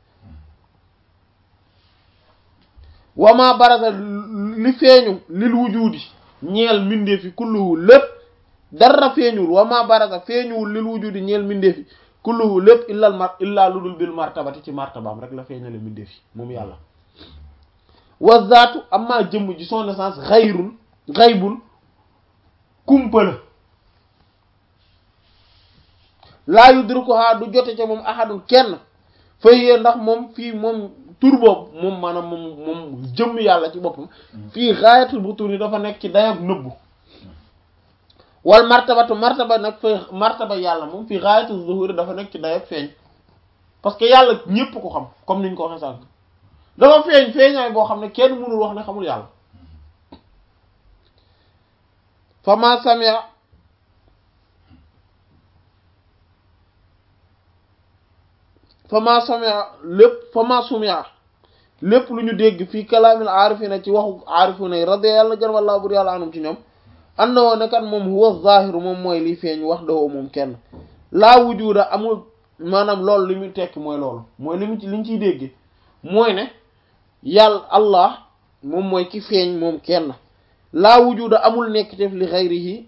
wama barasa li feeñu lil wujudi ñeel mbindeefi kulluhu lépp dara feeñuwul wama barasa feeñuwul lil wujudi ñeel mbindeefi kulluhu lépp illal mar illaa lu dul bil martabati ci martabaam rek la feeñale mbindeefi moom yàlla wa zaatu amma jëmm ji son essence xayrun xaybun kumpa la laa yudrikuha du jote ca moom ahadun kenn fayee ndax moom fii moom tur boobu moom maanaam moom moom jëmm yàlla ci boppam fii xaayatul bu tur yi dafa nekk ci dayoog nëbbu wal martabatu martaba nag fay martaba yàlla moom fii xaayatul zuhuri dafa nekk ci dayoog feeñ parce que yàlla ñépp ko xam comme niñ ko waxee sànq dafa feeñ feeñaay boo xam ne kenn mënul wax ne xamul yàlla fama samia fama samia lépp fama sumia lépp lu ñu dégg fii kalaamil aarifina ci waxu aarifina yi radi yàlla gën wallaa bur yàlla anum ci ñoom and na woo ne kat moom huwa zahiru moom mooy liy feeñ wax dawoo moom kenn laa wujuda amul maanaam loolu li muy tekki mooy loolu mooy li mu ci li ñu ciy dégg mooy ne yàlla allah moom mooy ki feeñ moom kenn laa wujuda amul nekk def li xayrihi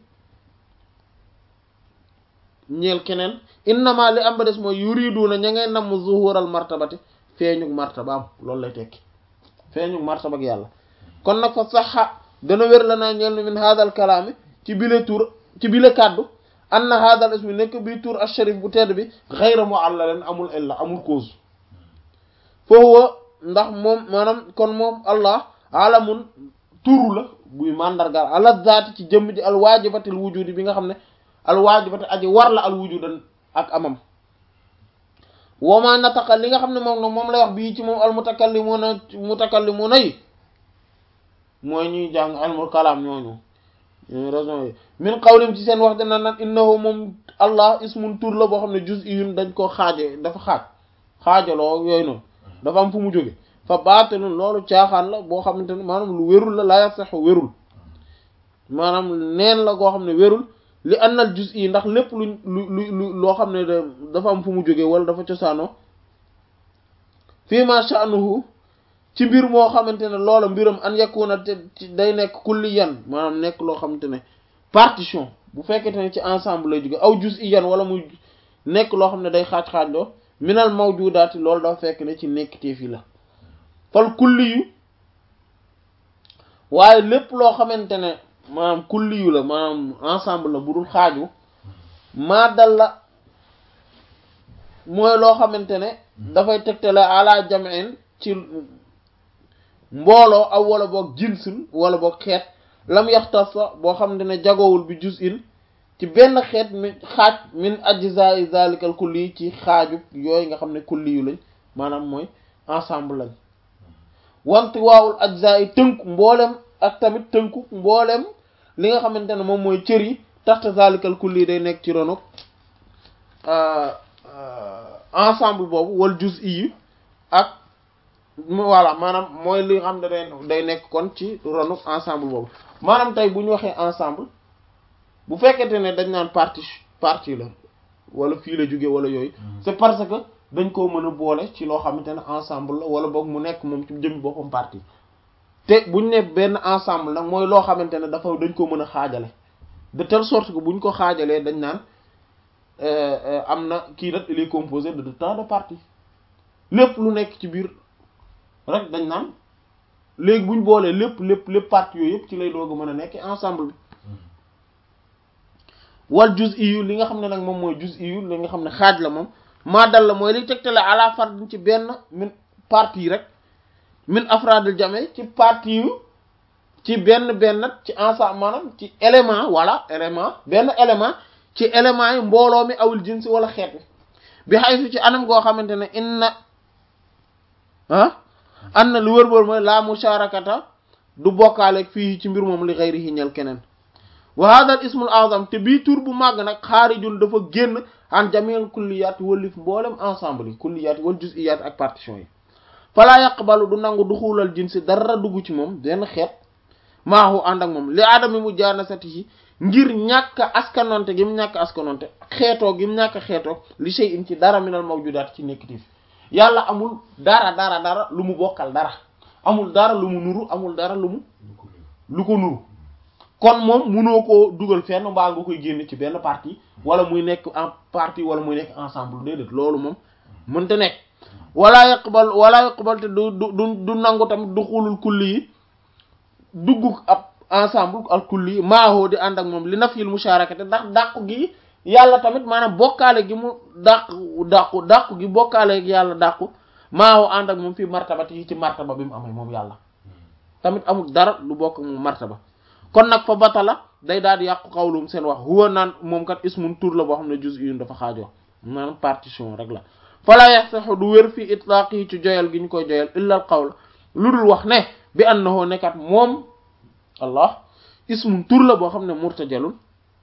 ñeel keneen innama li am ba des mooy yuriduna ña ngay namm zuhural martabati feeñug martabaam loolu lay tekki feeñug martaba ak yàlla kon nag fa saxa dana wér la naa ñeel min hadal kalaami ci bile tur ci bile kàddu anna hadal ismi nekk bi tur asharif bu tedd bi xayra mu'allalin amul illa amul cause foofu ndax moom maanaam kon moom allah alamun turu la buy mandargaal ala zaati ci jëmm ji al waajibatil wujudi bi nga xam ne al waajibati aji war la al wujudan ak amam wama nataqa li nga xam ne moom nag moom lay wax bii ci moom al mutakallimuna mutakallimuna yi mooy ñuy jàng ilmul kalaam ñooñu raison yi min qawlim ci seen wax dana nan innahu moom allah ismun tur la boo xam ne juz'iyun dañ ko xaaje dafa xaaj xaajaloo yooyu noonu dafa am fu mu jóge fa baatilun loolu caaxaan la boo xamante ne maanaam lu wérul la la yasaxu wérul maanaam neen la goo xam ne wérul li annal juz'i ndax lépp lu lu lu loo xam ne dafa am fu mu jóge wala dafa cosaanoo fii ma sha'nuhu ci mbir moo xamante ne loola mbiram an yakuna te day nekk kulliyan maanaam nekk loo xamante ne partition bu fekkente ne ci ensemble lay jóge aw juz'iyan wala muy nekk loo xam ne day xaaj-xaaj loo minal mawjudaati loolu dafa fekk ne ci nekk teef yi la fal kulli yu waaye lépp loo xamante ne maanaam kulli yu la maanaam ensemble la bu dul xaaju maa dal la mooy loo xamante ne dafay tegtale ala jam'in ci mbooloo aw wala boog jinsun wala boog xeet lam yaxtasa boo xamante ne jagowul bi juz'in ci benn xeet mi xaaj min ajzaa'i zalikal kulli ci xaaju yooyu nga xam ne kulli yu lañ maanaam mooy ensemble lañ wanti waawul ajzaa'i tënku mboolem ak tamit tënku mboolem li nga xamante ne moom mooy cër yi taxta zalikal kulli day nekk ci ronuk ensemble boobu wal juz'i yi ak voilà maanaam mooy li nga xam ne day day nekk kon ci ronuk ensemble boobu maanaam tey bu ñu waxee ensemble bu fekkente ne dañ naan partie partie la wala fii la jóge wala yooyu c'est parce que dañ koo mën a boole ci loo xamante ne ensemble la wala boog mu nekk moom ci jëmmi boppam partie te buñ ne benn ensemble nag mooy loo xamante ne dafa dañ ko mën a xaajale de telle sorte que buñ ko xaajalee dañ naan am na kii nag il est composé de tant de parties lépp lu nekk ci biir rek dañ naan léegi buñ boolee lépp lépp lépp parties yooyu yëpp ci lay doog a mën a nekk ensemble bi wal juz'i yu li nga xam ne nag moom mooy juz'i yu li nga xam ne xaaj la moom maa dal la mooy liy tegtale ala fard ci benn min partie rek min afradil jame ci partie yu ci benn benn ci ensemble maanaam ci élément wala élément benn élément ci élément yi mbooloo mi awul jinsi wala xeet wi bi xay su ci anam goo xamante ne inna ah an na lu wër-wër mooy la musharakata du bokkaaleeg fii ci mbir moom li ghayrihi ñel keneen wa hadha al ismul azam te bii tur bu màgg nag xaarijun dafa génn an jamil kulliyat wallif mboolem ensemble yi kulliyat wal juz'iyat ak partition yi fala yaqbalu du nangu du xuulal jinsi dara dugg ci moom benn xeet maahu ànd ak moom li aadami mu jaanasatihi ngir ñàkk askanonte gi mu ñàkk askanonte xeetoo gi mu ñàkk xeetoo li shay'in ci dara minal mawjudaat ci nekkitif yàlla amul dara dara dara lu mu bokkal dara amul dara lu mu nuru amul dara lu mu lu ko nuru kon moom munoo koo dugal fenn mbaa nga koy génn ci benn partie wala muy nekk en partie wala muy nekk ensemble déedéet loolu moom mënta nekk wala yaqbal wala yaqbal te du du du nangu tamit du xulul kulli yi dugg ab ensemble al kulli yi maahoo di ànd ak moom li nafyil musharakati ndax dàqu gi yàlla tamit maanaam bokkaale gi mu dàqu dàqu dàqu gi bokkaale gi yàlla dàqu maahoo ànd ak moom fii martabati yi ci martaba bi mu amee moom yàlla tamit amul dara lu bokk ak moom martaba kon nag fa batala day daal di yàqu xawlum seen wax huwa naan moom kat ismun tur la boo xam ne juz'iyun dafa xaajoo maanaam partition rek la fala yaxsaxu du wér fii itlaaq yi ci joyal gi ñu koy joyal illa al qawl lu dul wax ne bi annahu nekkat moom allah ismun tur la boo xam ne murtajalul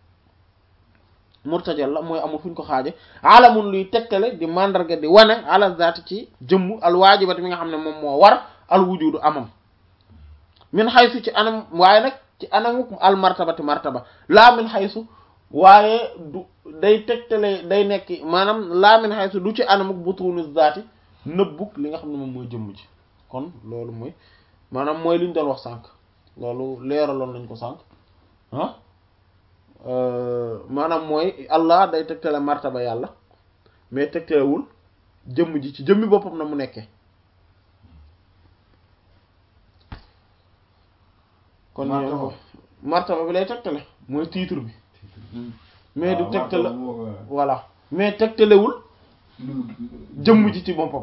murtajal la mooy amul fu ñu ko xaaje alamun luy tegtale di mandarga di wane ala zaati ci jëmm al waajibati mi nga xam ne moom moo war al wujudu amam min xaysu ci anam waaye nag ci anamu al martabati martaba laa min xaysu waaye du day tegtale day nekk maanaam laa min xaysu du ci anamuk butunu zaati nëbbuk li nga xam ne moom mooy jëmm ji kon loolu mooy maanaam mooy li ñu doon wax sànq loolu leeraloon nañ ko sànq ah maanaam mooy Allah day tegtale martaba yàlla mais tegtalewul jëmm ji ci jëmmi boppam na mu nekkee kon ñoo martaba bi lay tegtale mooy titre bi mais du tegtale voilà mais tegtalewul jëmm ji ci boppam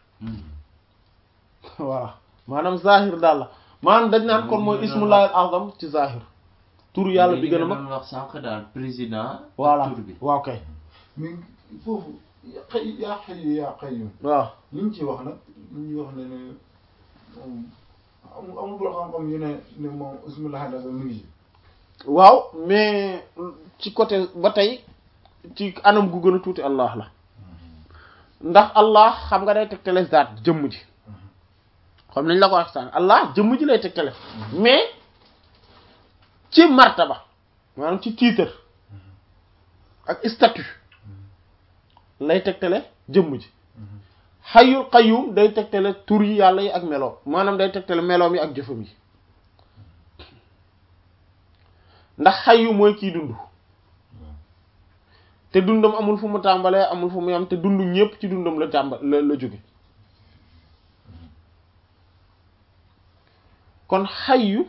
voilà maanaam zahir daal la maanaam dañ naan kon mooy ismullahil azam ci zahir turu yàlla bi gën a mag wax sànq daal président voilà tur bi waaw kay mais foofu xëy yaa xëy yaa xëy waaw li ñu ci wax nag li ñuy wax ne ne moom amul amul boo xam-xam yu ne ne moom ismullahi azam mi ngi ci waaw mais ci côté ba tey ci anam gu gën a tuuti allah la ndax allah xam nga day tegtale zaat jëmm ji xam nañ la ko wax sànq allah jëmm ji lay tegtale mais ci martaba maanaam ci titre ak statut lay tegtale jëmm ji xayyul qayyum day tegtale tur yi yàlla yi ak meloom maanaam day tegtale meloom yi ak jëfam yi ndax xayyu mooy kiy dund te dundam amul fu mu tàmbalee amul fu mu yam te dund ñépp ci dundam la tàmba la la jóge kon xayyu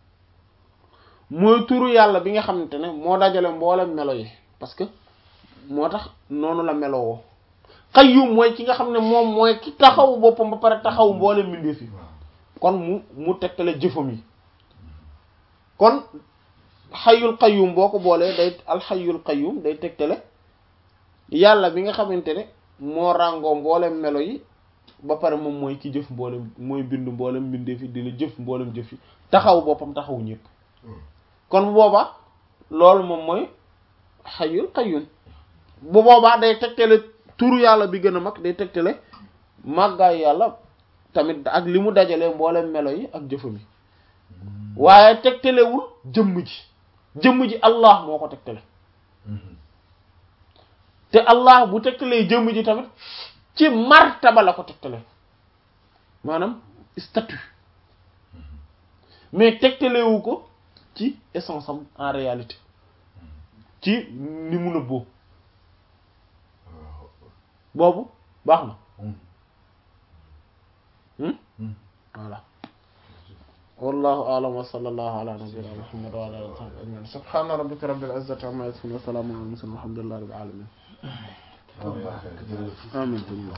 mooy turu yàlla bi nga xamante ne moo dajale mboolem melo yi parce que moo tax noonu la melowoo qayyum mooy ki nga xam ne moom mooy ki taxaw boppam ba pare taxaw mboolem mbindeef yi kon mu mu tegtale jëfam yi kon xayul qayyum boo ko boolee day alxayul qayyum day tegtale yàlla bi nga xamante ne moo ràngoo mboolem melo yi ba pare moom mooy ki jëf mboolem mooy bind mboolem bindee fi dina jëf mboolem jëf yi taxaw boppam taxaw ñëpp kon bu boobaa loolu moom mooy xayul qayyum bu boobaa day tegtale turu yàlla bi gën a mag day tegtale màggaay yàlla tamit ak li mu dajalee mboolem melo yi ak jëfam yi waaye tegtalewul jëmm ji jëmm ji allah moo ko tegtale te allah bu tegtalee jëmm ji tamit ci martaba la ko tegtale maanaam statut mais tegtalewu ko ci essence am en réalité ci ni mu nëbboo boobu baax na voilà wallahu a'lam wa sallallahu ala nabiyyina muhammad wa ala alihi wa sahbihi ajma'in subhana rabbika rabbil izzati amma yasifun wa salamun ala al mursalin walhamdulillahi rabbil alamin amin